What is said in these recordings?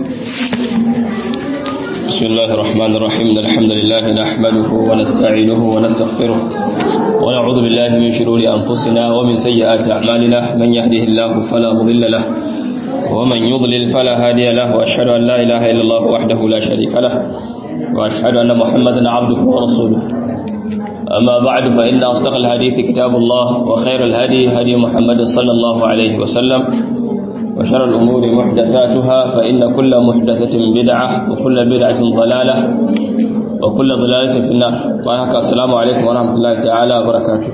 بسم الله الرحمن الرحيم الحمد لله نحمده ونستعينه ونستغفره ونعوذ بالله من شرور أنفسنا ومن سيئات أعمالنا من يهده الله فلا مضل له ومن يضلل فلا هادي له وأشهد أن لا إله إلا الله وحده لا شريك له وأشهد أن محمدا عبده ورسوله أما بعد فإن أصدق الحديث كتاب الله وخير الهدي هدي محمد صلى الله عليه وسلم وشر الأمور محدثاتها فإن كل محدثة بدعة وكل بدعة ضلالة وكل ضلالة في النار وهكا السلام عليكم ورحمة الله تعالى وبركاته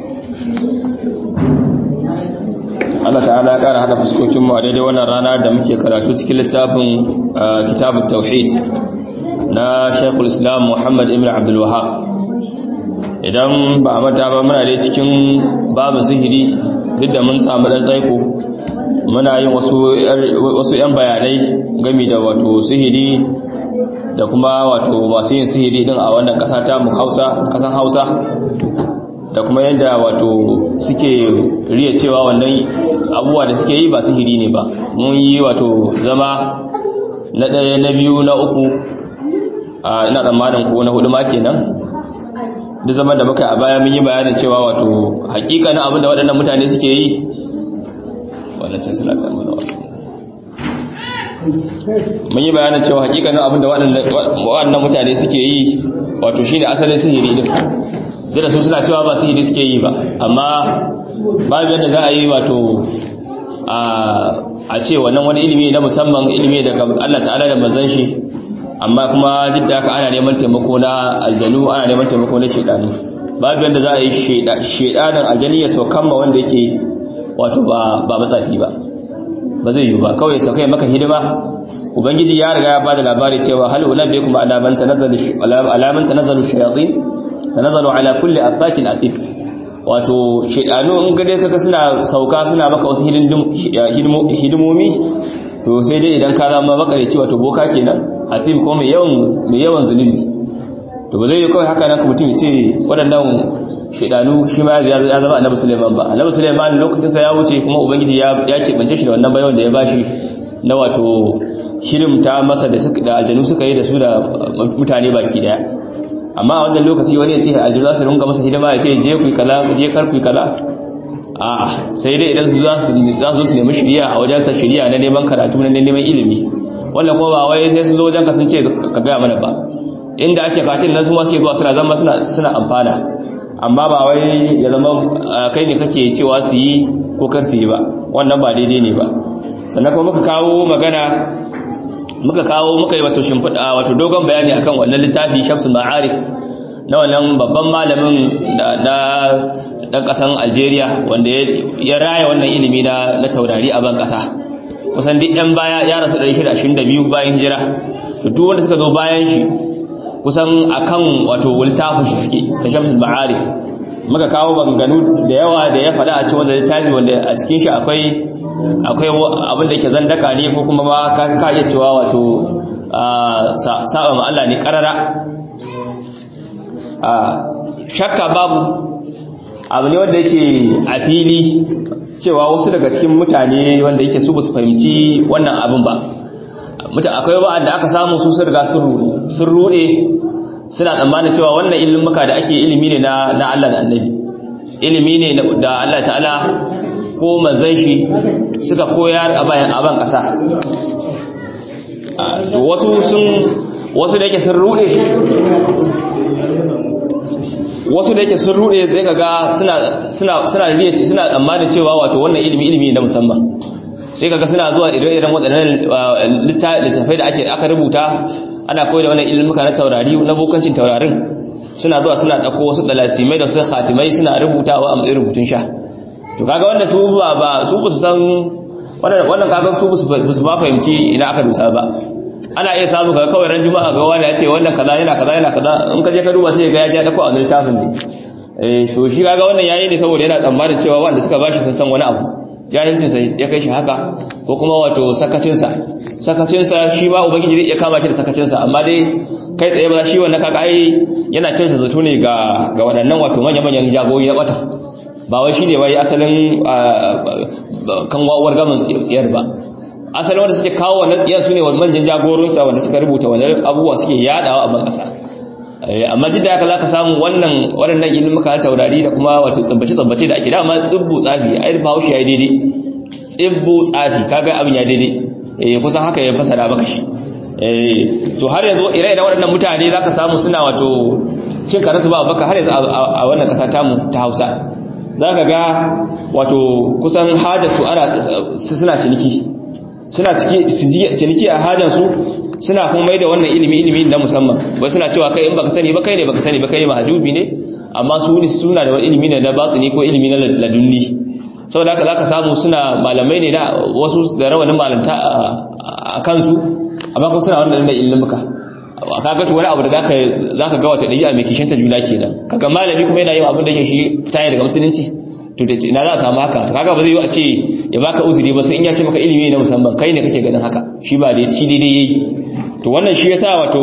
Allah ta'ala ya ƙara hada fuskokinmu a daidai wannan rana da muke karatu cikin littafin kitabun tauhid na Sheikhul Islam Muhammad ibn Abdul Wahhab idan ba a mata ba muna dai cikin babu zihiri duk da mun samu dan tsaiko muna yin wasu 'yan bayanai gami da wato sihiri da kuma wato masu yin sihiri din a wannan ƙasa ta mu hausa ƙasan hausa da kuma yadda wato suke riya cewa wannan abubuwa da suke yi ba sihiri ne ba mun yi wato zama na ɗaya na biyu na uku a ina tsammanin ko na hudu ma kenan duk zaman da muka a baya mun yi bayanin cewa wato hakikanin abin da waɗannan mutane suke yi wadancan suna kalmar wasu mun yi bayanin cewa hakikanin abin da waɗannan mutane suke yi wato shi ne asalin sihiri ɗin duk da su suna cewa ba sihiri suke yi ba amma babu yadda za a yi wato a ce wannan wani ilimi na musamman ilimi daga Allah ta'ala da manzon shi amma kuma duk da haka ana neman taimako na aljanu ana neman taimako na shedanu babu yadda za a yi shedanin aljani ya saukan ma wanda yake wato ba matsafi ba ba zai yi ba kawai sa kai maka hidima ubangiji ya riga ya bada labari cewa hal ulabbi kuma alaman tanazzalu alaman tanazzalu shayatin tanazzalu ala kulli afakin atif wato shedanu in gade kaga suna sauka suna maka wasu hidimomi to sai dai idan ka zama makareci wato boka kenan atif ko mai yawan mai yawan zunubi to ba zai yi kawai haka nan ka mutum ya ce waɗannan shedanu shi ma ya zama annabi Sulaiman ba annabi Sulaiman lokacin sa ya wuce kuma ubangiji ya ya kebance shi da wannan bayon da ya bashi na wato shirimta masa da suka da aljanu suka yi da su da mutane baki daya amma a wannan lokaci wani ya ce aljanu za su ringa masa hidima ya ce je ku kala je kar ku kala a sai dai idan su za su za su nemi shiriya a wajen sa shiriya na neman karatu na neman ilimi wannan kuma ba wai sai su zo wajen ka sun ce ka ga mana ba inda ake katin nan su ma sai zuwa suna zama suna suna amfana amma ba wai ya zama kai ne kake cewa su yi ko kar su yi ba wannan ba daidai ne ba sannan kuma muka kawo magana muka kawo muka yi wato shimfiɗa wato dogon bayani akan wannan littafi shafsul ma'arif na wannan babban malamin na ɗan ƙasan algeria wanda ya raya wannan ilimi na taurari a ban ƙasa kusan duk ɗan baya ya rasu 622 bayan hijira duk wanda suka zo bayan shi kusan akan wato littafin shi suke da shamsul ma'arif muka kawo banganu da yawa da ya faɗa a cikin wannan littafi wanda a cikin shi akwai akwai abin da yake zandaka ne ko kuma ma ka iya cewa wato saba ma Allah ne karara shakka babu abu ne wanda yake a fili cewa wasu daga cikin mutane wanda yake su ba su fahimci wannan abin ba mutum akwai wa'anda aka samu su sun riga sun rude suna tsammanin cewa wannan ilimuka da ake ilimi ne na Allah da annabi ilimi ne da Allah ta'ala ko manzon shi suka koyar a bayan aban kasa to wasu sun wasu da yake sun rude wasu da yake sun rude zai kaga suna suna suna riya suna tsammanin cewa wato wannan ilimi ilimi na musamman sai kaga suna zuwa ire-iren waɗannan littafai da ake aka rubuta ana koyar da wannan ilimuka na taurari na bokancin taurarin suna zuwa suna ɗauko wasu dalasimai da su khatimai suna rubutawa a matsayin rubutun sha to kaga wanda su zuwa ba su ba su san wannan kaga su ba su ba fahimci ina aka dusa ba ana iya samu kaga kawai ran juma'a ga wani ya ce wannan kaza yana kaza yana kaza in ka je ka duba sai ga ya ja dauko a wannan littafin ne eh to shi kaga wannan yayi ne saboda yana tsammanin cewa wanda suka bashi sun san wani abu jahilcin sa ya kai shi haka ko kuma wato sakacin sa sakacin sa shi ma ubangiji zai iya kama shi da sakacin sa amma dai kai tsaye ba shi wannan kaga ai yana kinta zato ne ga ga waɗannan wato manyan manyan jagoyi na bata ba wai shine wai asalin kan wawar gaman tsiyar ba asalin wanda suke kawo wannan tsiyan su ne manyan jagorinsa wanda suka rubuta wannan abubuwa suke yadawa a ban kasa amma duk da haka zaka samu wannan waɗannan ilimuka taurari da kuma wato tsabbace tsabbace da ake dama tsibbu tsafi ai bahaushe ya daidai tsibbu tsafi kaga abin ya daidai eh kusan haka ya fasara maka shi eh to har yanzu ire-iren waɗannan mutane zaka samu suna wato cin karansu ba baka har yanzu a wannan kasa tamu ta Hausa zaka ga wato kusan hajarsu ana suna ciniki suna ciniki a hajansu suna kuma mai da wannan ilimi ilimi na musamman wai suna cewa kai in baka sani ba kai ne baka sani ba kai mahajubi ne amma su ne suna da wani ilimi na batini ko ilimi na ladunni saboda haka zaka samu suna malamai ne na wasu da rawanin malanta a kansu amma kuma suna wannan ilimuka kaga to wani abu da zaka zaka ga wata dabi'a mai kishin ta juna kenan kaga malami kuma yana yin abin da yake shi fita daga musulunci to ina za a samu haka to kaga ba zai yi a ce ya baka uzuri ba sai in ya ce maka ilimi na musamman kai ne kake ganin haka shi ba da shi daidai yayi to wannan shi yasa wato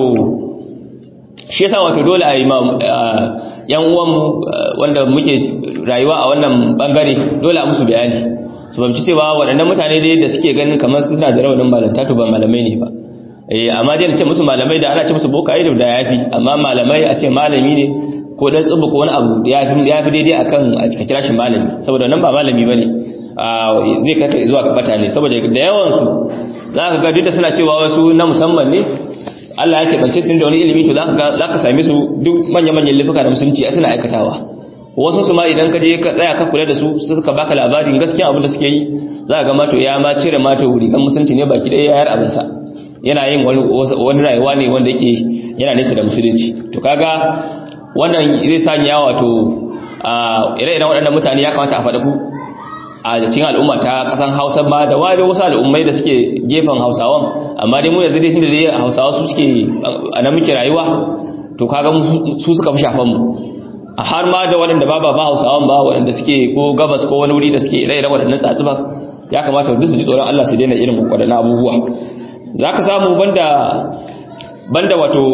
shi yasa wato dole a yi ma yan uwanmu wanda muke rayuwa a wannan bangare dole a musu bayani su bamci cewa waɗannan mutane dai da suke ganin kamar suna da rawanin malanta to ba malamai ne ba eh amma dai ce musu malamai da ana ce musu bokaye da yafi amma malamai a ce malami ne ko dan tsubu ko wani abu yafi yafi daidai akan a cikin kira shi malami saboda nan ba malami bane zai kai zuwa ga bata ne saboda da yawan su za ka ga duk da suna cewa wasu na musamman ne Allah ya keɓance su da wani ilimi to za ka same su duk manya-manyan laifuka da musulunci a suna aikatawa wasu su ma idan ka je ka tsaya ka kula da su suka baka labarin gaskiya abin da suke yi za ka ga mato ya ma cire mato rigan musulunci ne baki ɗaya yayar abinsa yana yin wani rayuwa ne wanda yake yana nesa da musulunci to kaga wannan zai sanya wato ire-iren waɗannan mutane ya kamata a faɗa ku a cikin al'umma ta kasan hausa ma da wani wasu al'ummai da suke gefen hausawan amma dai mu yanzu dai tunda dai hausawa su suke a nan muke rayuwa to kaga su suka fi shafan mu a har ma da waɗanda ba ba hausawan ba waɗanda suke ko gabas ko wani wuri da suke ire-iren waɗannan tsatsuba ya kamata duk su ji tsoron Allah su daina irin waɗannan abubuwa za ka samu banda banda wato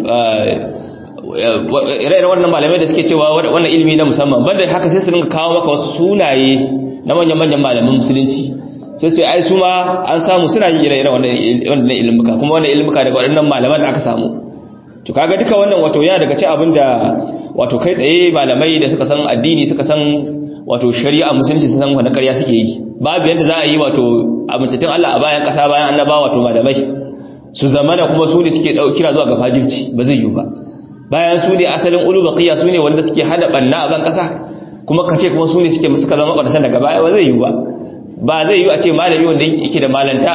ire-iren wannan malamai da suke cewa wannan ilimi na musamman banda haka sai su dinga kawo maka wasu sunaye na manyan-manyan malamin musulunci sai sai ai su ma an samu suna yin ire-iren wannan ilimuka kuma wannan ilimuka daga waɗannan malaman da aka samu to kaga duka wannan wato yana daga ce abin da wato kai tsaye malamai da suka san addini suka san wato shari'a musulunci sun san wani ƙarya suke yi babu yadda za a yi wato amintattun Allah a bayan ƙasa bayan annaba wato malamai su zamana kuma su ne suke kira zuwa ga fajirci ba zai yiwu ba bayan su ne asalin ulu baqiya su ne wanda suke hada banna a ban ƙasa kuma kace kuma su ne suke suka zama ƙarshen daga baya ba zai yiwu ba ba zai yiwu a ce malami wanda yake da malanta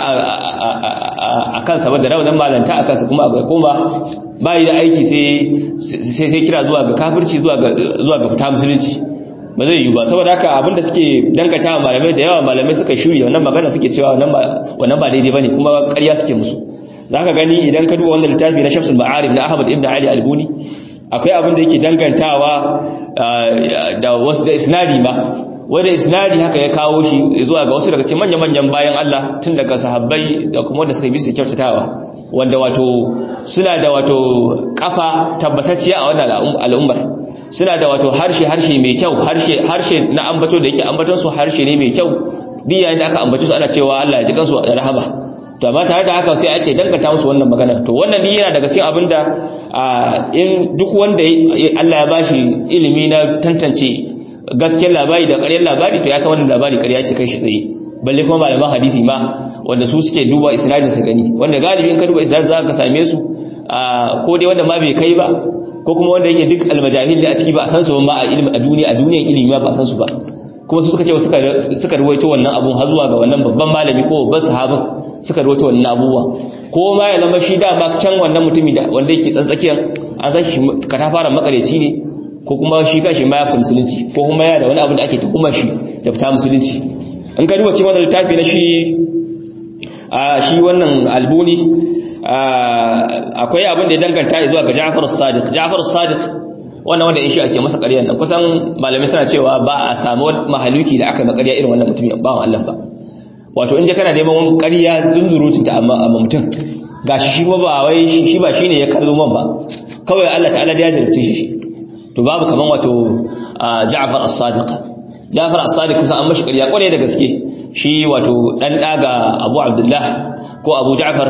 a kansa ba da rawanin malanta a kansa kuma a koma ba yi da aiki sai sai kira zuwa ga kafirci zuwa ga fita musulunci ba zai yiwu ba saboda haka abinda suke dangata wa malamai da yawa malamai suka shuri wannan magana suke cewa wannan ba daidai bane kuma ƙarya suke musu za ka gani idan ka duba wannan littafi na shamsul ma'arif na ahmad ibn ali albuni akwai abin da yake dangantawa da wasu da isnadi ma wanda isnadi haka ya kawo shi zuwa ga wasu daga cikin manya-manyan bayan Allah tun daga sahabbai da kuma wanda suka bi su kyautatawa wanda wato suna da wato kafa tabbatacciya a wannan al'ummar suna da wato harshe harshe mai kyau harshe harshe na ambato da yake ambaton su harshe ne mai kyau duk yayin da aka ambace su ana cewa Allah ya ji kansu da rahama to amma tare da haka sai ake danganta musu wannan magana to wannan ni yana daga cikin abinda in duk wanda Allah ya bashi ilimi na tantance gaskiyar labari da ƙaryar labari to ya san wannan labari ƙarya ce kai shi tsaye balle kuma malaman hadisi ma wanda su suke duba isnadin su gani wanda galibi in ka duba isnadin za ka same su ko dai wanda ma bai kai ba ko kuma wanda yake duk almajahil ne a ciki ba a san su ba a ilimi a duniya a duniyar ilimi ba a san su ba kuma su suka ce suka suka ruwaito wannan abun har zuwa ga wannan babban malami ko babban sahabin suka ruwaito wannan abubuwa ko ma ya zama shi da ba can wannan mutumi da wanda yake tsantsakiyar an san shi katafaren makareci ne ko kuma shi kanshi ma ya fita musulunci ko kuma ya da wani abu da ake tuhumar shi da fita musulunci in ka duba cikin wannan littafi na shi a shi wannan albuni akwai abin da ya danganta zuwa ga Ja'far as-Sadiq Ja'far as-Sadiq wannan wanda in shi ake masa ƙaryar nan kusan malamai suna cewa ba a samu mahaluki da aka yi ƙarya irin wannan mutumin ba Allah ba wato in je kana neman ƙarya zunzurutun ta amma amma mutum gashi shi ba wai shi ba shine ya karzo man ba kawai Allah ta'ala da ya jarabce shi to babu kaman wato Ja'far as-Sadiq Ja'far as-Sadiq kusa an mashi ƙarya kware da gaske shi wato dan daga Abu Abdullah ko Abu Ja'far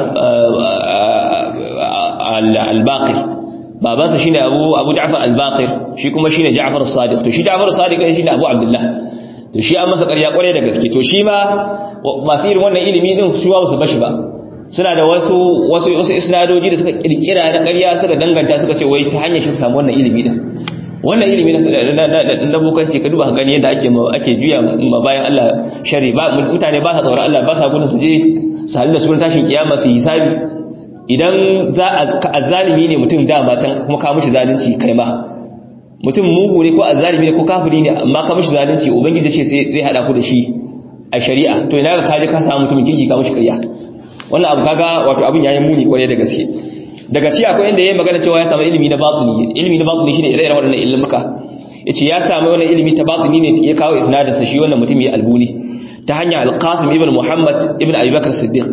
al-Baqir babansa shine Abu Abu Ja'far al-Baqir shi kuma shine Ja'far as-Sadiq to shi Ja'far as-Sadiq shine Abu Abdullah to shi an masa ƙarya kware da gaske to shi ma masu irin wannan ilimi din su ba su bashi ba suna da wasu wasu wasu isnadoji da suka kirkira na ƙarya suka danganta suka ce wai ta hanyar shi samu wannan ilimi din wannan ilimi na na bokanci ka duba ka gani yadda ake ake juya ma bayan Allah shari ba mutane ba sa tsoron Allah ba sa gudun su je su halin da su tashin kiyama su hisabi idan za azzalimi ne mutum da ma can kuma ka mishi zalunci kai ma mutum mugu ne ko azzalimi ne ko kafiri ne amma ka mishi zalunci ubangiji ce sai zai hada ku da shi a shari'a to ina ga kaje ka samu mutumin kirki ka mishi ƙarya wannan abu kaga wato abin yayin muni kwarai da gaske daga ci akwai inda yayi magana cewa ya samu ilimi na batini ilimi na batini shine ire-iren wannan ilimuka yace ya samu wannan ilimi ta batini ne ya kawo isnadin sa shi wannan mutum ya albuni ta hanyar al-Qasim ibn Muhammad ibn Abi Bakr Siddiq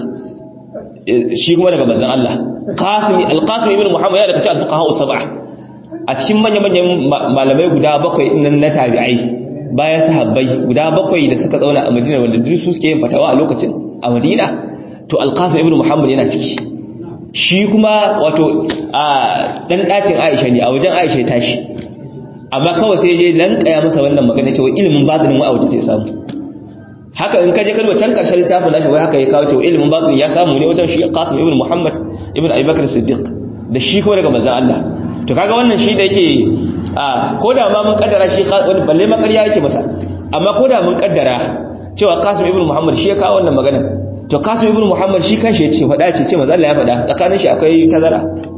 shi kuma daga manzon Allah Qasim al-Qasim ibn Muhammad ya daga cikin al-fuqaha sab'a a cikin manyan-manyan malamai guda bakwai nan na tabi'ai bayan sahabbai guda bakwai da suka zauna a Madina wanda duk su suke yin fatawa a lokacin a Madina to alqasim ibn muhammad yana ciki shi kuma wato a dan dakin aisha ne a wajen aisha ya tashi amma kawai sai je lankaya masa wannan magana cewa ilimin batinin wa wajen sai samu haka in kaje kalma can karshen littafin nashi wai haka ya kawo cewa ilimin batinin ya samu ne wajen shi qasim ibn muhammad ibn abubakar siddiq da shi kuma daga manzon Allah to kaga wannan shi da yake a koda ma mun kaddara shi wani balle makarya yake masa amma koda mun kaddara cewa qasim ibn muhammad shi ya kawo wannan magana to kasu ibn muhammad shi kanshi yace fada ce ce manzo Allah ya fada tsakanin shi akwai tazara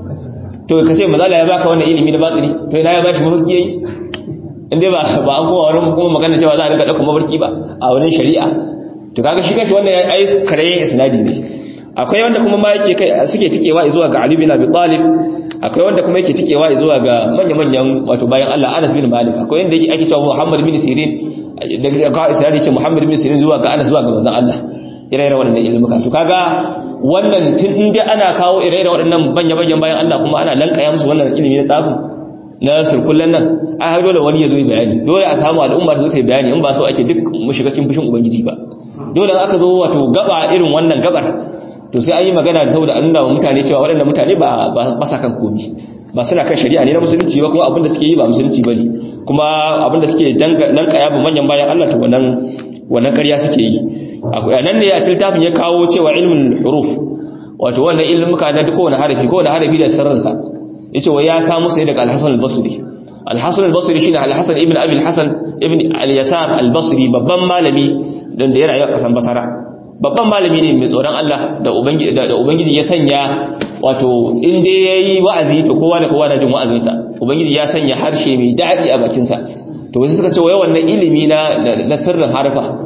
to ka ce manzo Allah ya baka wannan ilimi na batini to ina ya bashi mafarki yayi inde ba ba an kowa wurin kuma magana cewa za a rika dauka mafarki ba a wurin shari'a to kaga shi kanshi wannan ai karayen isnadi ne akwai wanda kuma ma yake kai suke tikewa zuwa ga Ali bin Abi Talib akwai wanda kuma yake tikewa zuwa ga manya-manyan wato bayan Allah Anas bin Malik akwai wanda yake ake cewa Muhammad bin Sirin daga ga isnadi ce Muhammad bin Sirin zuwa ga Anas zuwa ga manzon Allah ire-iren waɗannan ilimuka to kaga wannan tun inda ana kawo ire-iren waɗannan banya-banyan bayan Allah kuma ana lankaya musu wannan ilimi na tsafi na sirkullan nan a har dole wani ya zo bayani dole a samu al'umma ta zo ta bayani in ba so ake duk mu shiga cikin fushin ubangiji ba dole aka zo wato gaba irin wannan gabar to sai an yi magana saboda an nuna wa mutane cewa waɗannan mutane ba ba sa kan komi ba suna kan shari'a ne na musulunci ba kuma abin da suke yi ba musulunci ba ne kuma abin da suke lankaya ba manyan bayan Allah to wannan wannan ƙarya suke yi nan ne a littafin ya kawo cewa ilmin huruf wato wannan ilmuka na duk wani harafi ko wani harafi da sirrinsa yace wa ya samu sai daga al-Hasan al-Basri al-Hasan al-Basri shine al-Hasan ibn Abi al-Hasan ibn al-Yasar al-Basri babban malami dan da ya rayu a kasan Basra babban malami ne mai tsoron Allah da ubangiji da ubangiji ya sanya wato in dai yayi wa'azi to kowa da kowa na jin wa'azinsa ubangiji ya sanya harshe mai daɗi a bakinsa to wasu suka ce wai wannan ilimi na na sirrin harfa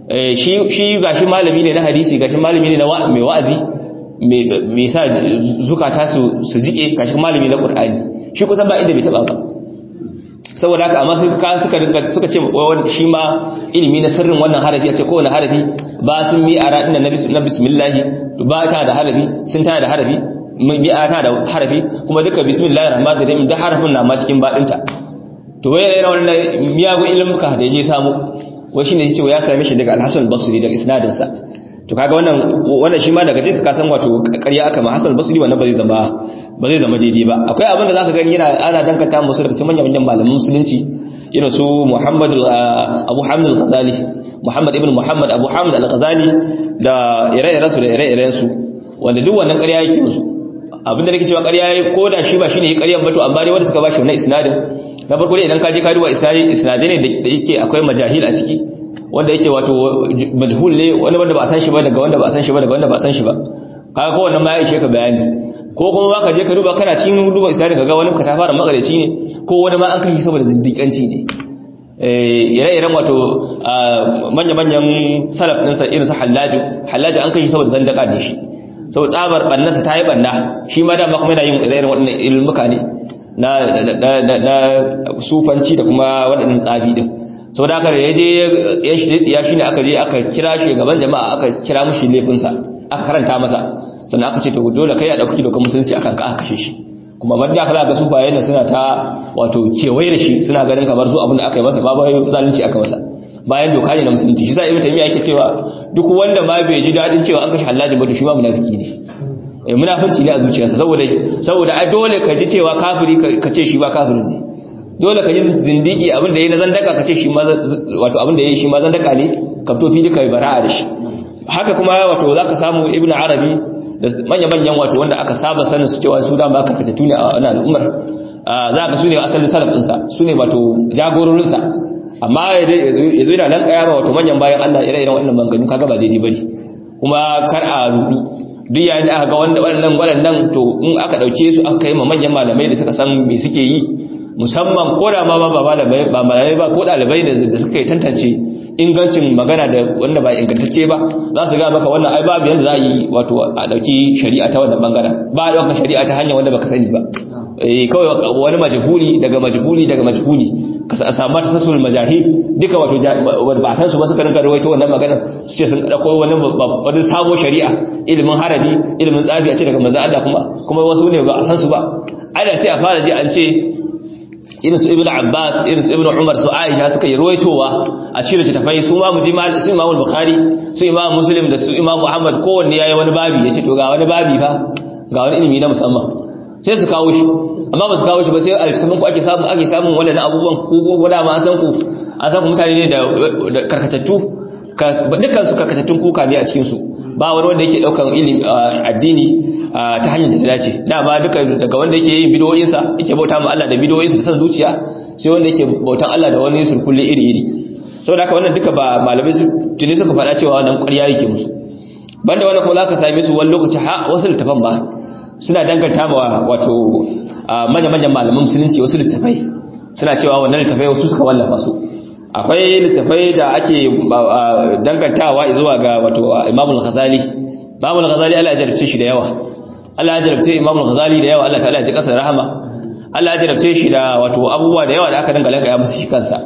shi ga shi malami ne na hadisi ga shi malami ne na mai wa'azi mai sa zukata su jike ga shi malami na ƙur'ani shi kusan ba inda bai taɓa ba saboda haka amma sai suka suka dinga suka ce shi ma ilimi na sirrin wannan harafi a ce kowane harafi ba sun mi ara inda na bismillah ba ta da harafi sun tana da harafi mi ta da harafi kuma duka bismillahir rahmanir rahim da harafin na ma cikin baɗinta to wai yana wannan miyagun ilimuka da ya je samu wai shine yace ya same shi daga Al-Hasan al-Basri daga isnadin sa to kaga wannan wannan shi ma daga jinsu ka san wato ƙarya aka ma Hasan al-Basri wannan ba zai zama ba zai zama daidai ba akwai abin da zaka gani yana ana dankata musu daga cikin manyan manyan malaman musulunci irin su Muhammad Abu Hamid al-Ghazali Muhammad ibn Muhammad Abu Hamid al-Ghazali da ire-iren su da ire-iren su wanda duk wannan ƙarya yake musu abin da nake cewa ƙarya yayi ko da shi ba shine ƙaryan ba to amma dai wanda suka bashi wannan isnadin na farko dai idan ka je ka duba isnadai ne da yake akwai majahil a ciki wanda yake wato majhul ne wani wanda ba a san shi ba daga wanda ba a san shi ba daga wanda ba a san shi ba kaga ko wannan ma ya ishe ka bayani ko kuma ba ka je ka duba kana cikin duba isnadin kaga wani ka ta fara makareci ne ko wani ma an kashi saboda zindiƙanci ne ire-iren wato manya-manyan salaf ɗinsa irin su hallaju hallaju an kashi saboda zandaka ne shi sau tsabar ɓannansa ta yi ɓanna shi ma dama kuma yana yin ire-iren waɗannan ilmuka ne na sufanci da kuma waɗannan tsafi ɗin sau da aka ya je ya shi tsiya shi ne aka je aka kira shi gaban jama'a aka kira mushi laifinsa aka karanta masa sannan aka ce to dole kai a ɗauki dokar musulunci akan ka aka kashe shi kuma bar da kala ga sufaye ne suna ta wato kewaye da shi suna ganin kamar su abin da aka yi masa babu zalunci aka masa bayan doka ne na musulunci shi sa ibn taymiya yake cewa duk wanda ma bai ji dadin cewa an kashe hallaji ba to shi ma munafiki ne eh munafici ne a zuciyarsa saboda saboda ai dole ka ji cewa kafiri ka ce shi ba kafirin ne dole ka ji zindiki abin da yayi na zandaka ka ce shi ma wato abin da yayi shi ma zandaka ne ka fito fili kai bara'a da shi haka kuma wato zaka samu ibn arabi da manya-manyan wato wanda aka saba sanin su cewa su da ba karkatattu ne a wannan al'ummar za ka su ne asalin salafinsa su ne wato jagororinsa amma ya zo yana nan kaya ba wato manyan bayan Allah ire-iren wannan manganu kaga ba daidai bane kuma kar a rudu duk yayin da aka ga wanda waɗannan waɗannan to in aka ɗauke su aka kai ma manyan malamai da suka san me suke yi musamman ko da ma ba malamai ba malamai ba ko ɗalibai da suka yi tantance ingancin magana da wanda ba ingantacce ba za su ga maka wannan ai babu yanda za a yi wato a ɗauki shari'a ta wannan bangaren ba a ɗaukar shari'a ta hanyar wanda baka sani ba kawai wani majhuli daga majhuli daga majhuli ka samu ta sasul majahil duka wato ba san su ba suka rinka rawaito wannan magana su ce sun dauko wani wani sabo shari'a ilimin harabi ilimin tsafi a ce daga manzo Allah kuma kuma wasu ne ba a san su ba ana sai a fara ji an ce irin su ibnu abbas irin su ibnu umar su aisha suka yi rawaitowa a cikin littafai su ma muji su imamu bukhari su imamu muslim da su imamu ahmad kowanne yayi wani babi yace to ga wani babi fa ga wani ilimi na musamman sai su kawo shi amma ba su kawo shi ba sai a littafin ku ake samun ake samun wannan abubuwan ku ko da ma an san ku an san ku mutane ne da karkatattu dukkan su karkatattun kuka ne a cikin su ba wani wanda yake daukan ilimi addini ta hanyar da ta dace da ba duka daga wanda yake yin bidoyinsa yake bauta ma Allah da bidoyinsa da san zuciya sai wanda yake bautan Allah da wani surkulle iri iri saboda haka wannan duka ba malamai su tuni suka faɗa cewa wannan ƙarya yake musu banda wannan kuma zaka same su wani lokaci ha wasu littafan ba suna danganta ma wato manya-manyan malaman musulunci wasu littafai suna cewa wannan littafai wasu suka wallafa su akwai littafai da ake dangantawa zuwa ga wato Imam al-Ghazali Imam al-Ghazali Allah ya jarabce shi da yawa Allah ya jarabce Imam al-Ghazali da yawa Allah ta'ala ya ji kasar rahama Allah ya jarabce shi da wato abubuwa da yawa da aka danga lanka ya musu shi kansa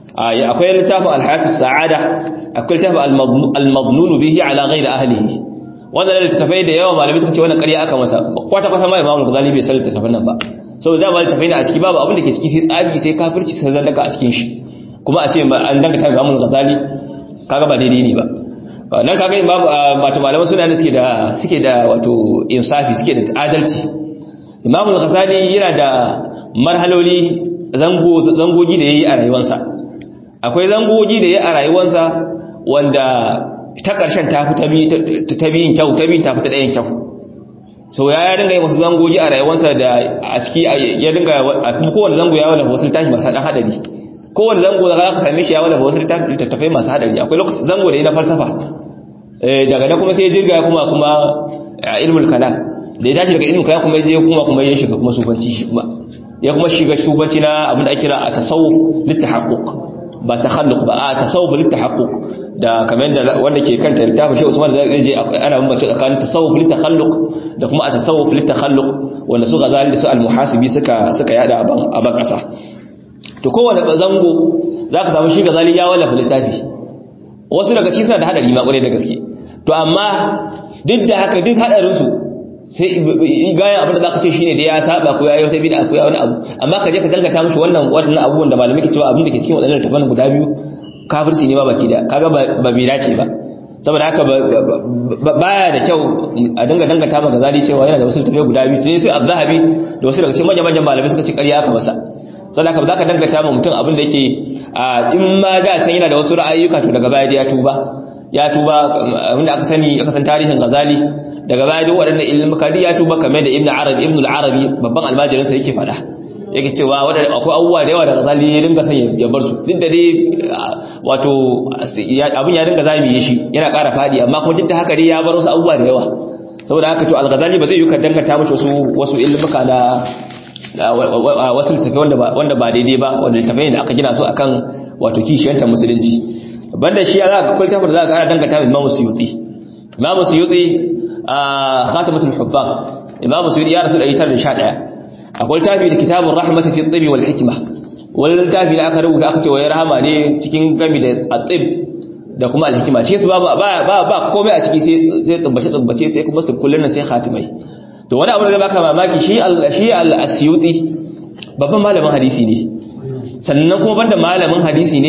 akwai littafin al-Hayatu Sa'ada akwai littafin al-Madnun bihi ala ghairi ahlihi wannan littafai da yawa malamai suka ce wannan ƙarya aka masa kwata kwata ma Imam al-Ghazali bai san littafin nan ba saboda dama littafai ne a ciki babu abin da ke ciki sai tsabi sai kafirci sai zandaka a cikin shi kuma a ce an dangata Imam al-Ghazali kaga ba daidai ne ba nan kaga Imam wato malaman suna da suke da suke da wato insafi suke da adalci Imam al-Ghazali yana da marhaloli zango zangogi da yayi a rayuwarsa akwai zangogi da yayi a rayuwarsa wanda ta ƙarshen ta fi ta biyin kyau ta biyin ta fi ta ɗayan kyau so ya ya dinga yi wasu zangogi a rayuwarsa da a ciki ya dinga a kuma kowane zango ya wani wasu littafi masu haɗin haɗari kowane zango da ka same shi ya wani wasu littattafai masu haɗari akwai lokacin zango da yi na falsafa daga na kuma sai ya jirga ya kuma kuma ilmul kalam da ya tashi daga ilmul kalam kuma ya je kuma kuma ya shiga kuma sufanci shi kuma ya kuma shiga sufanci na abin da ake kira a tasawuf littahaqquq ba takhalluq ba a tasawuf littahaqquq da kamar da wanda ke kanta littafin Sheikh Usman da zai je ana bambance tsakanin tasawuf litakhalluq da kuma at-tasawuf litakhalluq wanda su Ghazali da su al-Muhasibi suka suka yada a ban kasa to kowanne zango zaka samu shi Ghazali ya wallafa littafi wasu daga cikin suna da hadari ma kware da gaske to amma duk da haka duk hadarin su sai gayan abin da zaka ce shine da ya saba ko yayi wata bid'a ko ya wani abu amma ka je ka dangata mushi wannan wannan abubuwan da malamai ke cewa abin da ke cikin wadannan littafan guda biyu kafirci ne ba baki da kaga ba bai dace ba saboda haka baya da kyau a dinga dangata maka zali cewa yana da wasu tafiya guda biyu sai sai az-zahabi da wasu daga cikin manyan manyan malamai suka ce ƙarya aka masa saboda haka ba za ka dangata ma mutum abin da yake in ma da can yana da wasu ra'ayyuka to daga baya ya tuba ya tuba abinda aka sani aka san tarihin Ghazali daga baya duk waɗannan ilmuka ya tuba kamar da Ibn Arabi Ibn al-Arabi babban almajirinsa yake faɗa yake cewa wadda akwai abubuwa da yawa da Ghazali ya dinga son ya bar su duk da dai wato abin ya dinga zami shi yana ƙara fadi amma kuma duk da haka dai ya bar wasu abubuwa da yawa saboda haka to al-Ghazali ba zai yi ka danganta mace wasu wasu ilmuka na wasu littafai wanda ba wanda ba daidai ba wanda littafai da aka gina su akan wato kishiyanta musulunci banda shi za ka kulta da za ka ƙara danganta Imam Suyuti Imam Suyuti khatimatul huffaz Imam Suyuti ya rasu 1911 akwai tafi da kitabun rahmatu fi tsibi wal hikma wani tafi da aka rubuta aka ce wai rahama ne cikin gami da atib da kuma alhikima cikin su ba ba ba komai a ciki sai sai tsubbace tsubbace sai kuma su kullun sai khatimai to wani abu da zai baka mamaki shi al shi al asyuti babban malamin hadisi ne sannan kuma banda malamin hadisi ne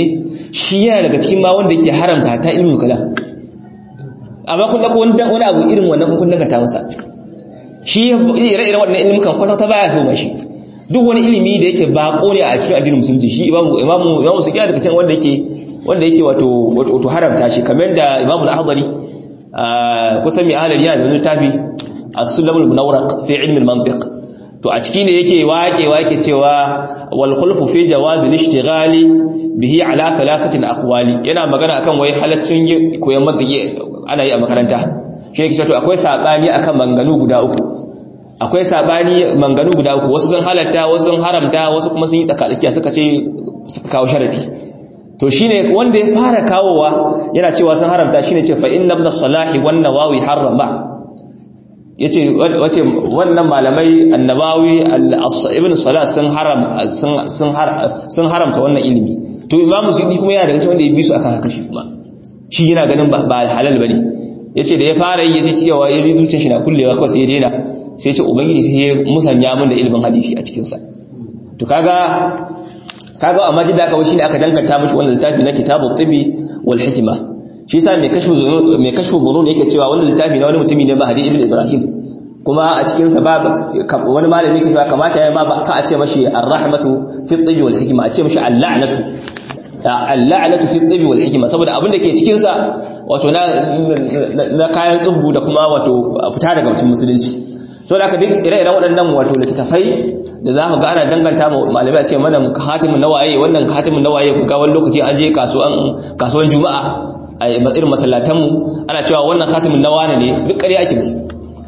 shi yana daga cikin ma wanda yake haramta ta ilmin kalam amma kun dauko wani abu irin wannan kun danganta masa shi ire-iren wannan ilimin kan kwata ta baya so mashi duk wani ilimi da yake bako ne a cikin addinin musulunci shi imamu imamu imamu su daga cikin wanda yake wanda yake wato wato haramta shi kamar da imamu al-ahdari kusan mai ahlal yana da wani tafi as-sulamul munawraq fi ilm al-mantiq to a ciki ne yake waƙe waƙe cewa wal khulfu fi jawaz al-ishtighali bihi ala thalathatin aqwali yana magana akan wai halaccin koyon mantiki ana yi a makaranta shi ne to akwai sabani akan manganu guda uku akwai sabani manganu guda uku wasu sun halatta wasu sun haramta wasu kuma sun yi tsakatsakiya suka ce suka kawo sharadi to shine wanda ya fara kawowa yana cewa sun haramta shine ce fa inna ibn salahi wan nawawi harrama yace wace wannan malamai annabawi ibn salah sun haram sun sun haramta wannan ilimi to imamu sudi kuma yana daga cikin wanda ya bi su akan haka shi kuma shi yana ganin ba halal bane yace da ya fara yi yace cewa yaji zuciyar shi na kullewa kawai sai ya daina sai ce ubangiji sai ya musanya min da ilimin hadisi a cikin sa to kaga kaga amma jidda aka shi ne aka danganta mishi wannan littafi na kitabut tibi wal hikma shi yasa mai kashfu mai kashfu bunun yake cewa wannan littafi na wani mutumi ne Mahdi ibn Ibrahim kuma a cikin sa babu wani malami yake cewa kamata ya ma ba ka a ce mashi ar-rahmatu fi tibi wal hikma a ce mashi al-la'natu al-la'natu fi tibi wal hikma saboda abin da ke cikin sa wato na na kayan tsubbu da kuma wato fita daga cikin musulunci so da aka duk ire-iren waɗannan wato littattafai da za ka ga ana danganta malamai a ce mana hatimin nawaye wannan hatimin nawaye ga wani lokaci an je kasuwan juma'a a irin masallatanmu ana cewa wannan hatimin nawa ne duk ƙarya ake musu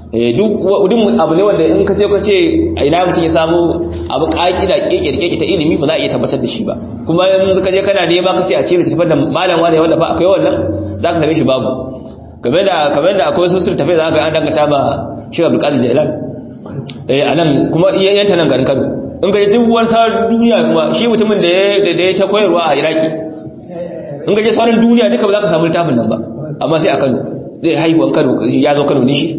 duk abu ne wanda in ka ce ka ce a ina mutum ya samu abu ƙaƙida ƙeƙe da ƙeƙe ta ilimi ba za a iya tabbatar da shi ba kuma yanzu ka je kana ne ba ka ce a ce littattafan da malam wani wanda ba akwai wannan za ka same shi babu game da kamar da akwai sun tafi za ka an dangata ba shi abdul qadir jailan eh anan kuma yanta nan garin Kano in ga duk wani sauran duniya kuma shi mutumin da ya da ya ta koyarwa a Iraki in ga je sauran duniya duka ba za ka samu littafin nan ba amma sai a Kano zai haihuwan Kano ya zo Kano ne shi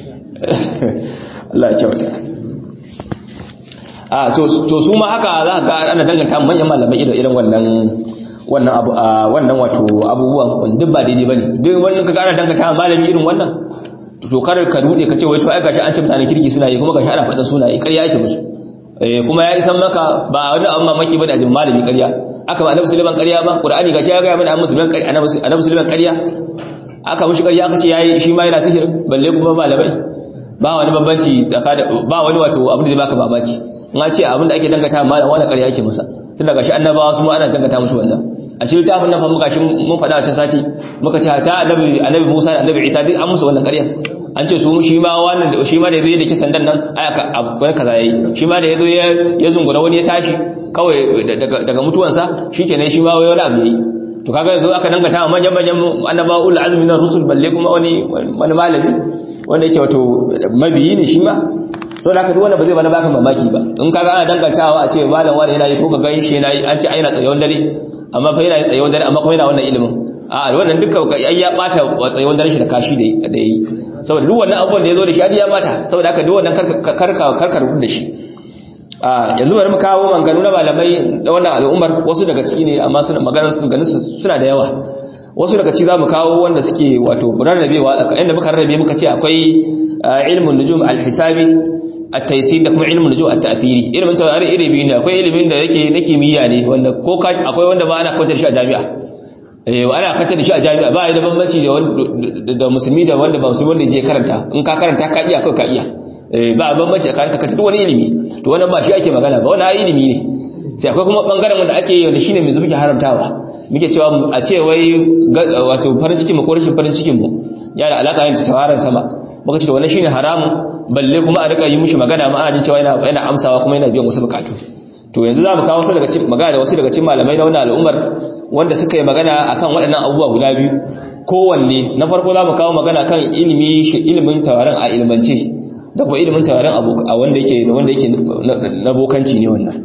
Allah ya kyauta a to su ma haka za ka ana danganta manyan malamai irin wannan wannan abu a wannan wato abubuwan duk ba daidai bane duk wannan kaga ana danganta malami irin wannan to kar ka rude ka ce wai to ai gashi an ce mutanen kirki suna yi kuma gashi ana faɗa sunaye ƙarya yake musu eh kuma ya isan maka ba wani abun mamaki bane a jin malami ƙarya aka ba annabi sulaiman ƙarya ba qur'ani gashi ya ga mana annabi sulaiman ƙarya annabi sulaiman ƙarya aka mushi ƙarya aka ce yayi shi ma yana sihirin balle kuma malamai ba wani bambanci ba wani wato abin da zai baka mamaki in an ce abin da ake dangata malam wani ƙarya yake masa tun daga shi annabawa su ma ana dangata musu wannan a cikin littafin nan fa muka shi mun faɗa ta sati muka ce ta annabi annabi Musa da annabi Isa duk an musu wannan ƙarya an ce su shi ma wannan da shi ma da yazo da kisan dan nan ai aka wani kaza yayi shi ma da yazo ya ya zungura wani ya tashi kawai daga daga mutuwansa shikenan shi ma wani abu yayi to kaga yanzu aka dangata wa manyan manyan annabawa ul azmi na rusul balle kuma wani wani malami wanda yake wato mabiyi ne shi ma so da haka duk wanda ba zai bana baka mamaki ba in kaga ana dangantawa a ce malam wani yana yi ko ka ga shi yana yi an ce ai yana tsayon dare amma fa yana tsayon dare amma kuma yana wannan ilimin a wannan duka ai ya bata tsayon dare shi da kashi da da yi saboda duk wannan abubuwan da yazo da shi ai ya bata saboda haka duk wannan karka karka rubuta da shi a yanzu bari mu kawo manganu na malamai da wannan al'ummar wasu daga ciki ne amma suna maganar su ganin su suna da yawa wasu daga ciki zamu kawo wanda suke wato rarrabewa inda muka rarrabe muka ce akwai ilmun nujum al-hisabi at-taysir da kuma ilmun nujum at-ta'thiri ilmin taurari iri biyu ne akwai ilimin da yake na kimiyya ne wanda ko akwai wanda ba ana kwantar shi a jami'a eh ana kwantar shi a jami'a ba ya da bambanci da da musulmi da wanda ba musulmi wanda je karanta in ka karanta ka iya kai ka iya eh ba bambanci da karanta ka duk wani ilimi to wannan ba shi ake magana ba wannan ilimi ne sai akwai kuma bangaren wanda ake yi wanda shine mai muke haramtawa muke cewa a ce wai wato farin cikin mu ko rashin farin cikin mu ya da alaka yin tawaran sama muka ce wannan shine haramun balle kuma a rika yi mushi magana ma ana jin cewa yana yana amsawa kuma yana biyan wasu bukatu to yanzu za mu kawo wasu daga cikin magana da wasu daga cikin malamai na wannan al'ummar wanda suka yi magana akan waɗannan abubuwa guda biyu kowanne na farko za mu kawo magana kan ilimi ilimin tawaran a ilmance da kuma ilimin tawaran a wanda yake wanda yake na bokanci ne wannan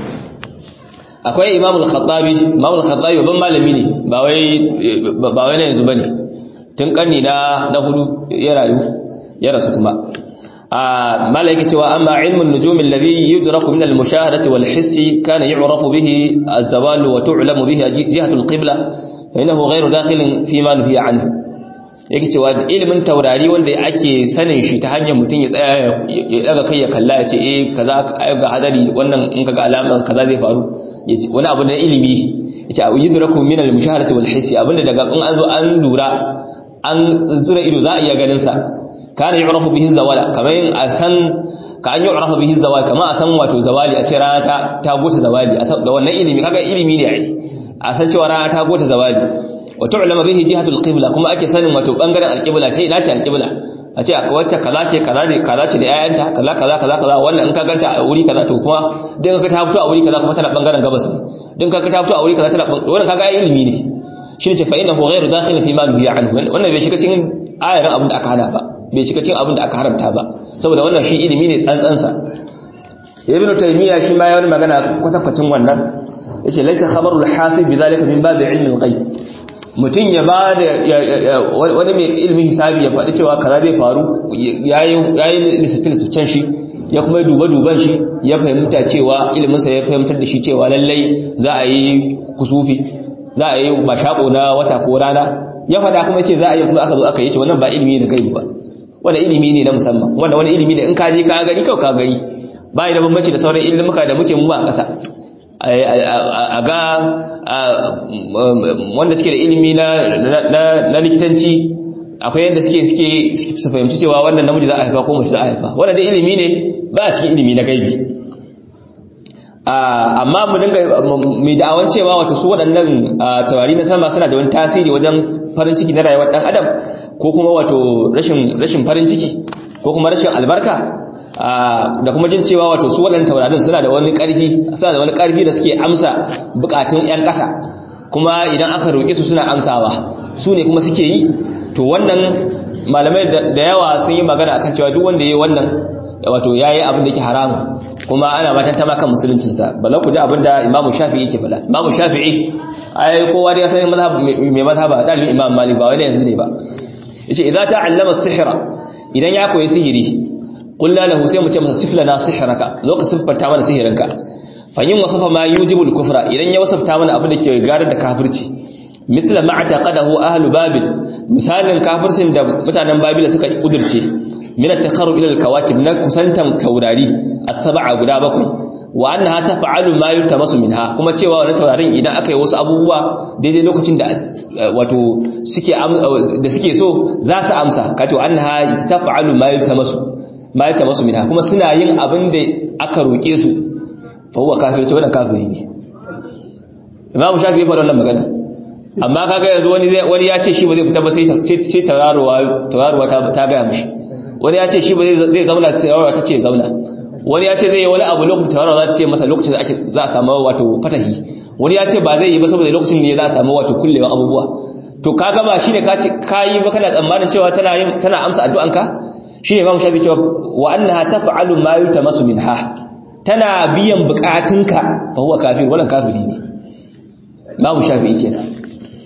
akwai imamul khattabi imamul khattabi babban malami ne ba wai ba wai na yanzu bane tun karni na na hudu ya rayu ya rasu kuma a malaika cewa amma ilmun nujum alladhi yudraku min al-mushahadati wal hissi kana yu'rafu bihi az-zawal wa tu'lamu bihi jihatu al-qibla fa innahu ghayru dakhilin fi ma nuhiya anhu yake cewa ilimin taurari wanda ake sanin shi ta hanyar mutum ya tsaya ya daga kai ya kalla ya ce eh kaza ga hadari wannan in kaga alaman kaza zai faru wani abu na ilimi yace a yudraku min al-mushahadati wal hissi abinda daga in an zo an lura an zura ido za a iya ganin sa kana yu'rafu bihi zawala kamar a san ka an yu'rafu bihi zawal kamar a san wato zawali a ce rana ta ta gota zawali da wannan ilimi kaga ilimi ne ai a san cewa rana ta gota zawali wa tu'lama bihi jihatul qibla kuma ake sanin wato bangaren alqibla kai ina ce alqibla a ce aka wacce kaza ce kaza ce kaza ce da yayanta kaza kaza kaza kaza wannan in ka ganta a wuri kaza to kuma din ka ta fito a wuri kaza kuma tana bangaren gabas ne din ka ta fito a wuri kaza tana wannan kaga ilimi ne shi ne ce fa innahu ghayru dakhil fi ma nuhiya anhu wannan bai shiga cikin ayarin abin da aka hana ba bai shiga cikin abin da aka haramta ba saboda wannan shi ilimi ne tsantsansa ibnu taymiya shi ma ya wani magana kwatankwacin wannan yace laysa khabarul hasib bidhalika min babi ilmi al-ghaib mutum ya ba da wani mai ilimin hisabi ya faɗi cewa kaza zai faru yayin lissafin shi ya kuma duba duban shi ya fahimta cewa iliminsa ya fahimtar da shi cewa lallai za a yi kusufi za a yi mashaƙo na wata ko rana ya faɗa kuma ce za a yi kuma aka zo aka yi ce wannan ba ilimi da gaibu ba wanda ilimi ne na musamman wanda wani ilimi ne in ka je ka gani kawai ka gani ba da bambanci da sauran ilimuka da muke mu a ƙasa a ga wanda suke da ilimi na likitanci akwai yadda suke suke su fahimci cewa wannan namiji za a haifa ko mace za a haifa wanda dai ilimi ne ba a cikin ilimi na gaibi amma mu dinga mai da'awan cewa wato su waɗannan taurari na sama suna da wani tasiri wajen farin ciki na rayuwar ɗan adam ko kuma wato rashin farin ciki ko kuma rashin albarka da kuma jin cewa wato su waɗannan taurarin suna da wani ƙarfi suna da wani ƙarfi da suke amsa bukatun 'yan ƙasa kuma idan aka roƙe su suna amsawa su ne kuma suke yi to wannan malamai da yawa sun yi magana akan cewa duk wanda ya yi wannan wato ya yi abin da yake haramu kuma ana matan tama kan musuluncinsa bala ku ji abin da imamu shafi'i yake bala imamu shafi'i ai kowa da ya sani mai mazhaba dalilin imam malik ba wani yanzu ne ba yace idza ta'allama as-sihra idan ya koyi sihiri qulna lahu sai mu ce masa siflana sihraka zo ka siffanta mana sihirinka fa yin wasafa ma yujibul kufra idan ya wasafta mana abin da ke garar da kafirci mithla ma taqadahu ahlu babil misalin kafircin da mutanen babila suka kudurce min at-taqarrub ila al-kawakib na kusantan taurari as-sab'a guda bakwai wa annaha taf'alu ma yutamasu minha kuma cewa wannan taurarin idan aka yi wasu abubuwa daidai lokacin da wato suke da suke so za su amsa kace annaha taf'alu ma yutamasu ma yutamasu minha kuma suna yin abin da aka roke su fa huwa kafir ce wannan kafiri ne Imam Shafi ya faɗa wannan magana amma kaga yanzu wani wani ya ce shi ba zai fita ba sai sai tauraruwa tauraruwa ta ta ga mishi wani ya ce shi ba zai zauna tauraruwa ta ce zauna wani ya ce zai yi wani abu lokacin tauraruwa za ta ce masa lokacin da ake za a samu wato fatahi wani ya ce ba zai yi ba saboda lokacin ne za a samu wato kullewa abubuwa to ka gama shine ka ce kayi ba kana tsammanin cewa tana yin tana amsa addu'anka shine Imam Shafi cewa wa annaha taf'alu ma yutamasu minha tana biyan bukatunka fa huwa kafir wannan kafiri ne Imam Shafi kenan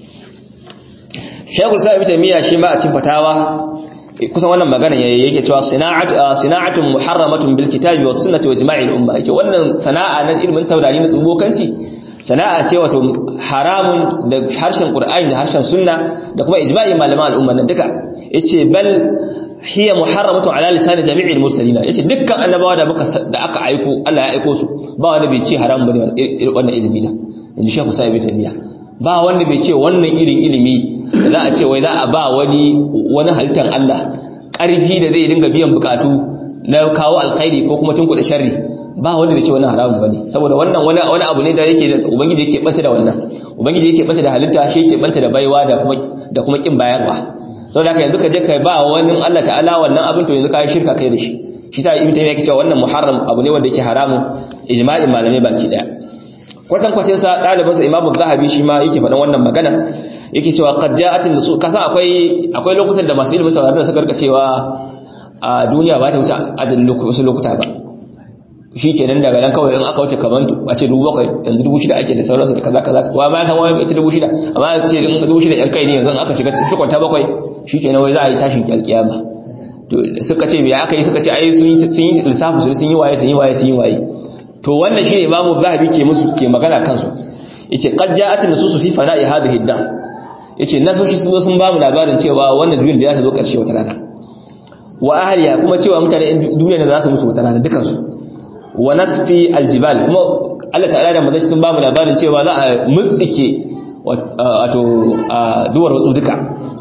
Shaykhul Sa'ib Taymiya shi ma a cikin fatawa kusan wannan magana yake cewa sana'atu sana'atun muharramatun bil kitabi was sunnati wa ijma'il umma yake wannan sana'a na ilmin taurari na tsubokanci sana'a ce wato haramun da harshen Qur'ani da harshen sunna da kuma ijma'in malaman al'umma nan duka yace bal hiya muharramatun ala lisan jami'il mursalin yace dukkan annabawa da muka da aka aiko Allah ya aiko su ba wanda bai ce haram bane wannan ilimi na inji Sheikh Sa'ib Taymiya ba wanda bai ce wannan irin ilimi da za a ce wai za a ba wani wani halittar Allah ƙarfi da zai dinga biyan bukatu na kawo alkhairi ko kuma tunkuɗe sharri ba wanda da ce wannan haramun bane saboda wannan wani wani abu ne da yake da ubangiji yake banta da wannan ubangiji yake banta da halitta shi yake banta da baiwa da kuma da kuma kin bayarwa saboda haka yanzu ka je kai ba wani Allah ta'ala wannan abin to yanzu ka yi shirka kai da shi shi ta ibn taymiya yake cewa wannan muharram abu ne wanda yake haramun ijma'in malamai baki daya kwatan kwacin sa dalibin sa imamu zahabi shi ma yake faɗan wannan magana yake cewa qad ja'atin nusu kasa akwai akwai lokutan da masu ilimin tauraron suka rika cewa a duniya ba ta wuce adadin wasu lokuta ba shi kenan daga nan kawai in aka wuce kaman a ce dubu bakwai yanzu dubu shida ake da sauransu da kaza kaza wa ma san wani ita dubu shida amma ce in dubu shida yan kai ne yanzu aka shiga cikin kwanta bakwai shi kenan wai za a yi tashin kyalkiyama to suka ce me aka yi suka ce ai sun yi lissafi sun yi waye sun yi waye sun yi waye to wannan shine imamu zahabi ke musu ke magana kansu yace qad ja'at nususu fi fana'i hadhihi ad yace nasoshi sun zo sun ba mu labarin cewa wannan duniyar da za ta zo karshe wata rana wa ahliya kuma cewa mutane duniyar da za su mutu wata rana dukan su wa nasfi aljibal kuma Allah ta'ala da madashi sun ba mu labarin cewa za a mutsike wato duwar wasu duka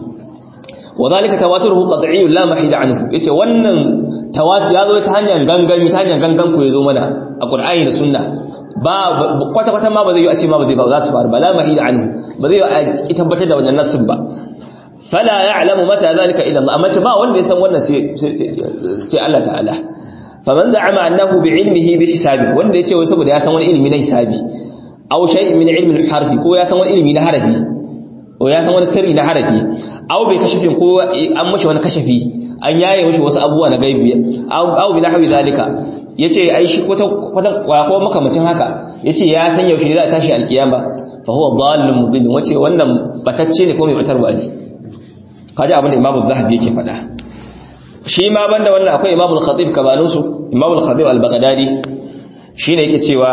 wa zalika tawaturuhu qat'iyyun la mahida anhu yace wannan tawatu ya zo ta hanyar gangami ta hanyar gangan ku yazo mana a qur'ani da sunna ba kwata kwata ma ba zai yi a ce ma ba zai ba za su faru ba la mahida anhu ba zai yi a tabbatar da wannan nassin ba fala ya'lamu mata zalika illa Allah amma ce ba wanda ya san wannan sai sai Allah ta'ala faman za'ama annahu bi'ilmihi bil hisabi wanda yace wai saboda ya san wani ilimi na hisabi aw shay'in min ilmi al-harfi ko ya san wani ilimi na harafi ko ya san wani sirri na harafi aw bai kashafin ko an mashi wani kashafi an yaye mashi wasu abubuwa na gaibi aw aw bi nahwi zalika yace ai shi kwata kwata ko makamacin haka yace ya san yaushe za a tashi alkiyama fa huwa dhallun mudin wace wannan batacce ne ko mai batarwa ne kaji abin da imamu zahabi yake faɗa shi ma banda wannan akwai imamu al-khatib kabanunsu imamu al-khatib al-baghdadi shine yake cewa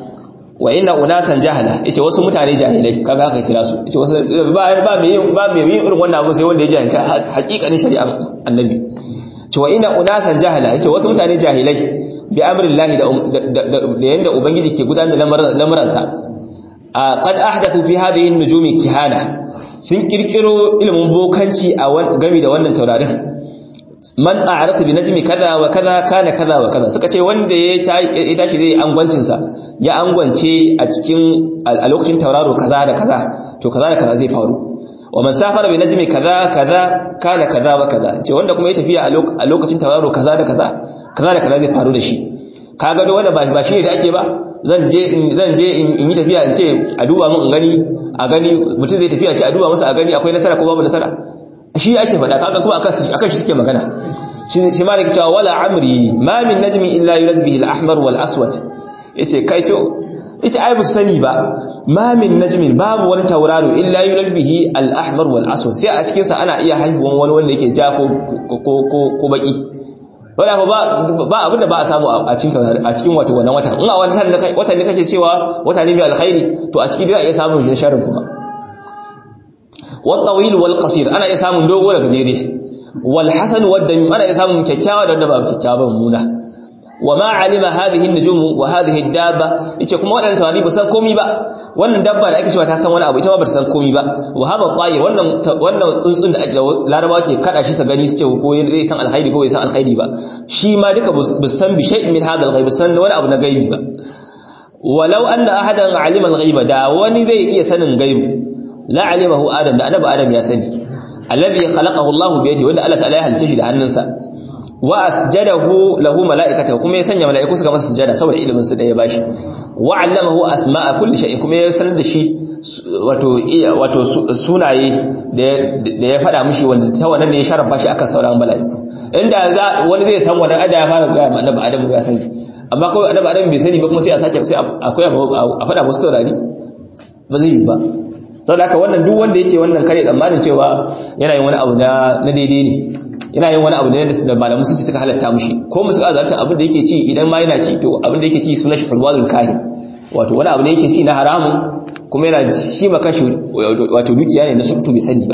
wa inna unasan jahala yace wasu mutane jahilai kaga aka kira su yace wasu ba ba mai yin ba mai yin irin wannan abu sai wanda ya jahilta hakikanin shari'ar annabi ce wa inna unasan jahala yace wasu mutane jahilai bi amrillahi da da yanda ubangiji ke gudanar da lamuransa a qad ahdathu fi hadhihi an-nujumi kihana sun kirkiro ilimin bokanci a gami da wannan taurarin man a'rata bi najmi kaza wa kaza kana kaza wa kaza suka ce wanda ya tashi zai angwancin sa ya angwance a cikin a lokacin tauraro kaza da kaza to kaza da kaza zai faru wa man safara bi najmi kaza kaza kana kaza wa kaza ce wanda kuma ya tafiya a lokacin tauraro kaza da kaza kaza da kaza zai faru da shi kaga da wanda ba shi ne da ake ba zan je zan je in yi tafiya in ce a duba mun in gani a gani mutum zai tafiya ce a duba masa a gani akwai nasara ko babu nasara shi ake faɗa kaga kuma akan shi suke magana shi ma da ke cewa wala amri ma min najmi illa yurad bihi al-ahmar wal aswad yace kai to ita ai bus sani ba ma min najmin babu wani tauraro illa yurad bihi al-ahmar wal aswad sai a cikin sa ana iya haihuwan wani wanda yake ja ko ko ko baki wala ba ba abinda ba a samu a cikin a cikin wato wannan watan in a watan watan ne kake cewa wata ne mai alkhairi to a ciki dai iya samun shi sharrin kuma wat tawil wal qasir ana iya samun dogo da gajere wal hasan wad dami ana iya samun kyakkyawa da wanda ba kyakkyawa ba muna wa ma alima hadhihi an-nujum wa hadhihi ad-dabba yace kuma wadannan tawari ba san komai ba wannan dabba da ake cewa ta san wani abu ita ma ba ta san komai ba wa hada tayyir wannan wannan tsuntsun da larabawa ke kada shi sa gani su ce ko zai san alkhairi ko bai san alkhairi ba shi ma duka ba san bi shay'in min hada al-ghaib san wani abu na gaibi ba walau anna ahadan alima al-ghaiba da wani zai iya sanin gaibi la alimahu adam da annabi adam ya sani alladhi khalaqahu Allah bi yadihi wanda Allah ta'ala ya halice shi da hannunsa wa asjadahu lahu mala'ikatahu kuma ya sanya mala'iku suka masa sujada saboda ilimin su da ya bashi wa 'allamahu asma'a kulli shay'in kuma ya sanar da shi wato wato sunaye da ya fada mishi wanda ta wannan ne ya sharafa shi akan sauran mala'iku inda wani zai san wannan ada ya fara ga annabi Adam ya sani amma kawai annabi Adam bai sani ba kuma sai a sake sai akwai a fada musu taurari ba zai yi ba saboda haka wannan duk wanda yake wannan kare tsammanin cewa yana yin wani abu na daidai ne yana yin wani abu ne da malamu sun ci suka halatta mushi ko musu azarta abin da yake ci idan ma yana ci to abin da yake ci sunan shi hulwadul kahin wato wani abu ne yake ci na haramun kuma yana shi maka shi wato dukiya ne na subtu bai sani ba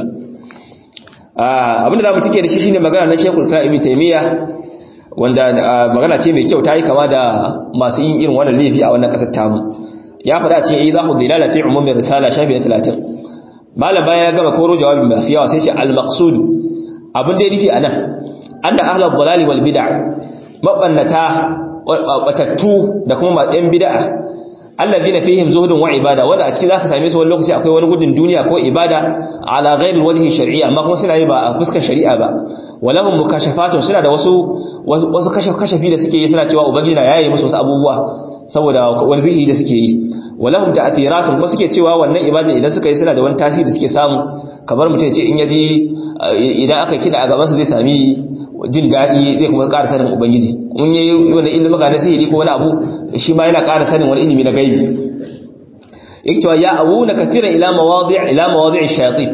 abin da za mu cike da shi shine magana na Sheikhul Islam Ibn Taymiyyah wanda magana ce mai kyau ta yi kama da masu yin irin wannan laifi a wannan kasar tamu ya faɗa cikin izahu dilala fi umumin risala shafi 30 malam bayan ya gama koro jawabin masu yawa sai ce al-maqsud abin da ya nufi a nan an da ahalar dalali wal bida mabannata batattu da kuma matsayin bida'a allazi na fihim zuhudun wa ibada wanda a ciki zaka same su wani lokaci akwai wani gudun duniya ko ibada ala ghairi wajhi shar'iyya amma kuma suna yi ba a fuskar shari'a ba walahum mukashafatun suna da wasu wasu kashafi da suke yi suna cewa ubangiji na yayi musu wasu abubuwa saboda wani zihi da suke yi walahum ta'thiratun kuma suke cewa wannan ibada idan suka yi suna da wani tasiri da suke samu kamar mutum ce in yaji idan aka kida a gabansa zai sami jin daɗi zai kuma ƙara sanin ubangiji in yi wani ilimin ga na sihiri ko wani abu shi ma yana ƙara sanin wani ilimi na gaibi yake cewa ya abu na kafiran ila mawadi' ila mawadi' shayatin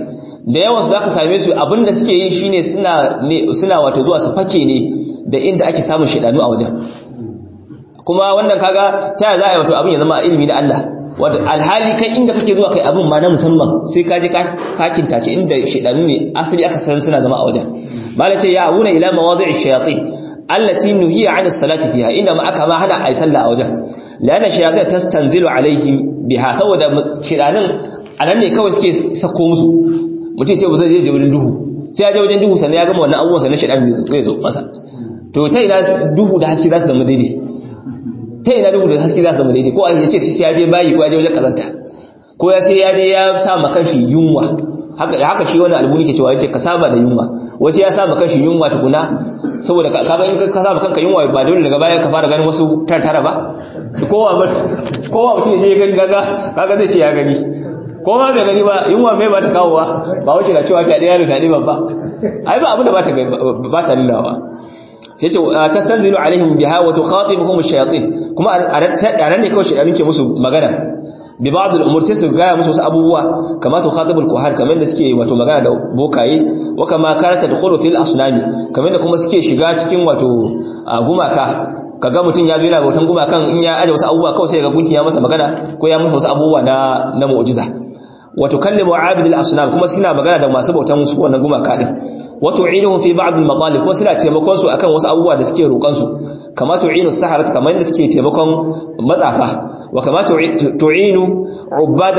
da yawan su zaka same su abinda suke yi shine suna suna wato zuwa su fake ne da inda ake samun shedanu a wajen kuma wannan kaga ta za a yi wato abin ya zama ilimi na Allah wato alhali kai inda kake zuwa kai abin ma na musamman sai ka je ka kintace inda shedanu ne asali aka san suna zama a wajen malace ya abuna ila mawadi'i shayatin allati nuhiya 'an as-salati fiha inda ma aka ma hana ai sallah a wajen lana shayatin tastanzilu alaihim biha saboda shedanin anan ne kawai suke sako musu mutum ce ba zai je wajen duhu sai ya je wajen duhu sannan ya gama wannan abubuwan sannan shedan zai zo masa to ta ina duhu da haske za su zama daidai ta ina duhu da haske za su zama daidai ko a ce sai ya je bayi ko ya je wajen kazanta ko ya sai ya je ya sa ma kanshi yunwa haka shi wani albuni ke cewa yake ka saba da yunwa wasu ya sa ma kanshi yunwa tukuna saboda ka ga in ka sa ma kanka yunwa ba dole daga baya ka fara ganin wasu tartara ba kowa kowa mutum ya je gani gaga kaga zai ce ya gani ko ma bai gani ba yunwa mai ba ta kawo ba ba wace na cewa fyaɗe yaro fyaɗe babba ai ba abin da ba ta ba ta lillawa sai ce tastanzilu alaihim biha wa tukhatibuhum ash-shayatin kuma a nan ne kawai shaytan ke musu magana bi ba'd al-umur sai su gaya musu wasu abubuwa kama tukhatibul kuhan kamar da suke wato magana da bokaye wa kama karata tadkhulu fil asnami kamar da kuma suke shiga cikin wato gumaka kaga mutum ya zo yana bautan gumakan in ya aje wasu abubuwa kawai sai ga gunki ya masa magana ko ya masa wasu abubuwa na na mu'jiza wa tukallimu abid al-asnam kuma suna magana da masu bautan su wannan gumaka din wa tu'inuhum fi ba'd al-matalib kuma suna taimakon su akan wasu abubuwa da suke roƙon su kama tu'inu saharat kamar da suke taimakon matsafa wa kama tu'inu ubad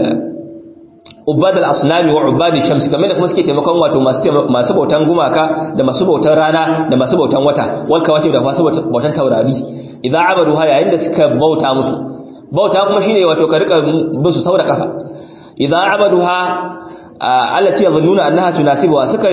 ubad al-asnam wa ubad shams kamar da kuma suke taimakon wato masu bautan gumaka da masu bautan rana da masu bautan wata wal kawakib da masu bautan taurari idan abadu ha yayin da suka bauta musu bauta kuma shine wato ka rika bin su saura kafa idan abaduha allati yadhunnuna annaha tunasibuha suka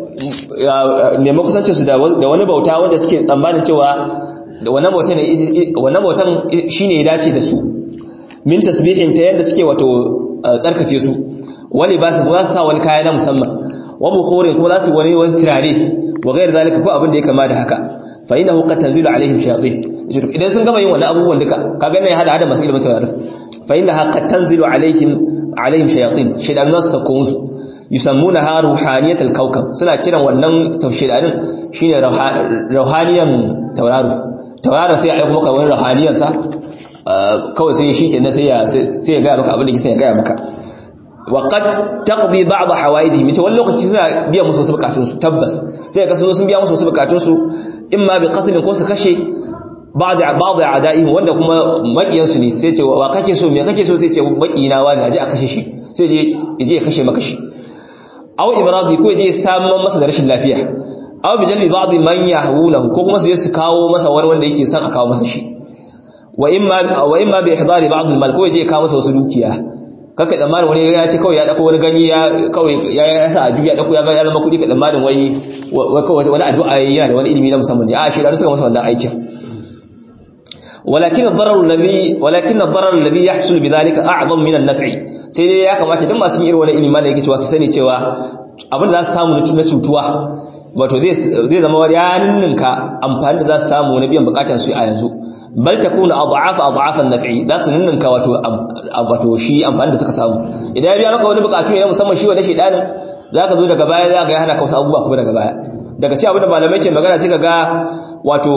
nemi kusancin su da wani bauta wanda suke tsammanin cewa wannan bautan ne wannan bautan shine ya dace da su min tasbihin ta yanda suke wato tsarkake su wani ba su za su sa wani kaya na musamman wa bukhurin kuma za su wani wani turare wa gairu zalika ko abin da ya kama da haka fa innahu qad tanzilu alaihim shayatin idan sun gama yin wannan abubuwan duka kaga ne hada hada masu ilimin taurari fa innaha qad tanzilu alaihim alaihim shayatin shaytan nas ta musu yusammunaha ruhaniyatul kawkab suna kiran wannan tawshidanin shine ruhaniyan tauraro tauraro sai ya aika maka wani ruhaniyan sa kawai sai shi kenan sai ya sai ya ga maka abin da kike ya ga maka wa qad taqdi ba'd hawaiji mace wani lokaci suna biya musu wasu bukatun su tabbas sai ga sun biya musu wasu bukatun su imma bi qatlin ko su kashe ba'd ba'd a'da'i wanda kuma makiyan su ne sai ce wa kake so me kake so sai ce makiyina wani aje a kashe shi sai je je ya kashe maka shi aw ibradi ko je samun masa da rashin lafiya aw bi jalbi ba'd man yahwulahu ko kuma sai su kawo masa wani wanda yake son a kawo masa shi wa imma wa imma bi ihdari ba'd al-mal ko je kawo masa wasu dukiya kaka tsammanin wani ya ce kawai ya dako wani gani ya kawai ya sa a ya dako ya ya zama kudi ka tsammanin wani wani addu'a yana da wani ilimi na musamman ne a shi da suka masa wannan aikin ولكن الضرر الذي ولكن الضرر الذي يحصل بذلك اعظم من النفع sai dai ya kamata duk masu irin wani ilimi da yake cewa su sani cewa abin da za su samu na cutuwa wato zai zama wani ya ninninka amfani da za su samu na biyan bukatar su a yanzu bal takuna adhafa adhafa an-naf'i za su ninninka wato wato shi amfani da suka samu idan ya biya maka wani bukatu ne musamman shi wanda shedanin zaka zo daga baya zaka ga hana ka wasu abubuwa kuma daga baya daga ci abin da malamai ke magana sai ka ga wato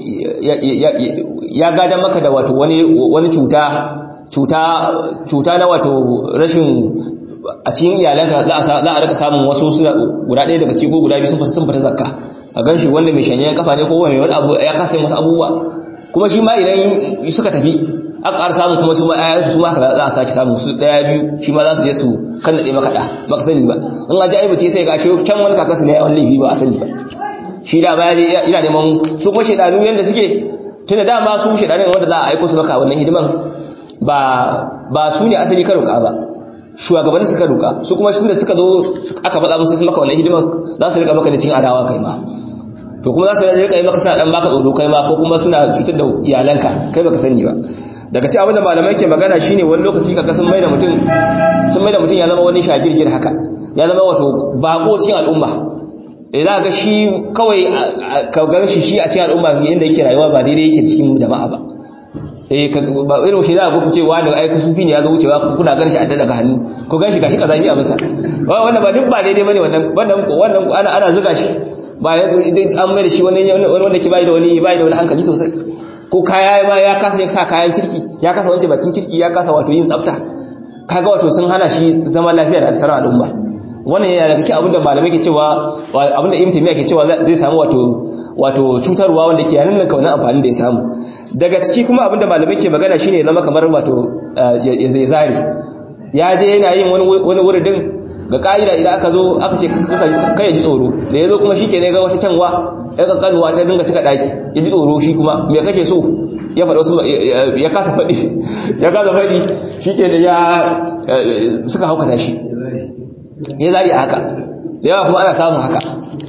ya gada maka da wato wani wani cuta cuta cuta na wato rashin a cikin iyalanka za a rika samun wasu suna guda ɗaya daga ciko guda biyu sun fita sun fita zakka a ganshi wanda mai shanyen kafa ne ko wani wani abu ya kasa yin wasu abubuwa kuma shi ma idan suka tafi aka ƙara samun kuma su ma ayansu su ma haka za a sake samun su ɗaya biyu shi ma za su je su kan daɗe maka ɗa baka sani ba in a ji aibu ce sai ga shi can wani kakansu ne yawan laifi ba a sani ba shi da ba yana neman su kuma shaidanu yadda suke tunda dama su shaidanin wanda za a aiko su maka wannan hidiman ba ba su ne asali ka roƙa ba shugabannin suka roƙa su kuma tunda suka zo aka faɗa musu su maka wannan hidiman za su rika maka da cin adawa kai ma to kuma za su rika yi maka suna dan baka tsoro kai ma ko kuma suna cutar da iyalanka kai baka sani ba daga ci abin da malamai ke magana shine wani lokaci kaga sun maida mutum sun maida mutum ya zama wani shagirgir haka ya zama wato bako cikin al'umma idan ga shi kawai ka gan shi shi a cikin al'umma yadda yake rayuwa ba daidai yake cikin jama'a ba eh ba irin shi za ku ce wani ai sufi ne ya zo wucewa kuna ganin shi a daga hannu ko gashi gashi kazami a masa wannan ba duk ba daidai bane wannan wannan wannan ana ana zuga shi ba an mai da shi wani wanda ke bai da wani bai da wani hankali sosai ko kaya ma ya kasa ya sa kayan kirki ya kasa wanke bakin kirki ya kasa wato yin tsafta kaga wato sun hana shi zama lafiya da tsaron al'umma wannan yana daga cikin abinda malamai ke cewa abinda ibn taymiya ke cewa zai samu wato wato cutarwa wanda ke yanin kaunar amfani da ya samu daga ciki kuma abinda malamai ke magana shine zama kamar wato ya zari ya je yana yin wani wani wuridin ga ka'ida idan aka zo aka ce kai ya ji tsoro da ya zo kuma shi ke ne ga wata canwa ya kankanuwa ta dinga cika daki ya ji tsoro shi kuma me kake so ya faɗa wasu ya kasa faɗi ya kasa faɗi shi ke da ya suka haukata shi ya zari a haka da yawa kuma ana samun haka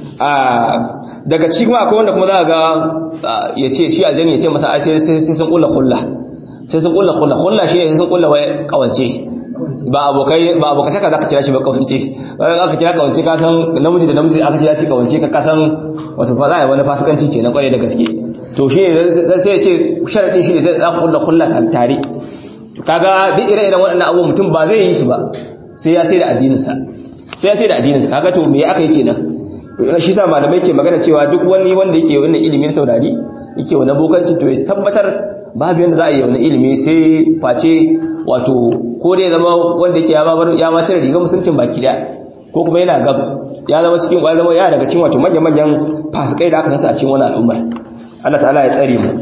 daga cikin kuma akwai wanda kuma za a ga ya ce shi aljani ya ce masa sai sun kulla kulla sai sun kulla kulla kulla shi ne sai sun kulla wai kawance ba abokai ba abokataka za ka kira shi ba kawance bayan aka kira kawance ka san namiji da namiji aka kira shi kawance ka kasan wato fa za a yi wani fasikanci ke na kwarai da gaske to shi ne sai ya ce sharaɗin shi ne sai za ku kulla kulla tare kaga duk ire-iren waɗannan abubuwan mutum ba zai yi su ba sai ya sai da addininsa sai ya sai da addininsa kaga to me aka yi kenan shi sa malamai ke magana cewa duk wani wanda yake wannan ilimi na taurari yake wannan bokanci to ya tabbatar babu yanda za a yi wannan ilimi sai face wato ko dai zama wanda yake ya babar ya ma cire rigar musuncin baki daya ko kuma yana gab ya zama cikin ya zama ya daga cikin wato manyan manyan fasikai da aka sansa a cikin wannan al'ummar Allah ta'ala ya tsare mu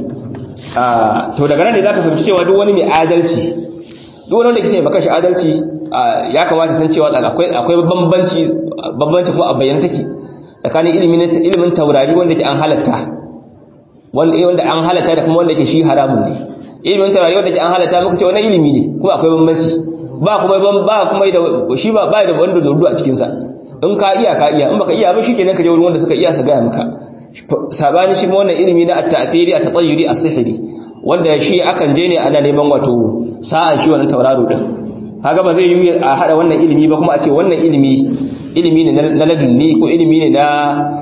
a to daga nan ne zaka fahimci cewa duk wani mai adalci duk wani wanda yake maka shi adalci ya kamata san cewa akwai akwai bambanci bambanci kuma a bayyana take tsakanin ilimin ilimin taurari wanda ke an halatta wanda an halatta da kuma wanda ke shi haramun ne ilimin taurari wanda ke an halatta muka ce wannan ilimi ne kuma akwai bambanci ba kuma ba kuma da shi ba ba da wanda zurdu a cikin sa in ka iya ka iya in baka iya ba shikenan ka je wurin wanda suka iya su ga maka sabani shi wannan ilimi na at-ta'thiri at-tatayyuri as-sihri wanda shi akan je ne ana neman wato sa'a shi wannan tauraro din kaga ba zai yi a hada wannan ilimi ba kuma a ce wannan ilimi ilimi ne na ladunni ko ilimi ne na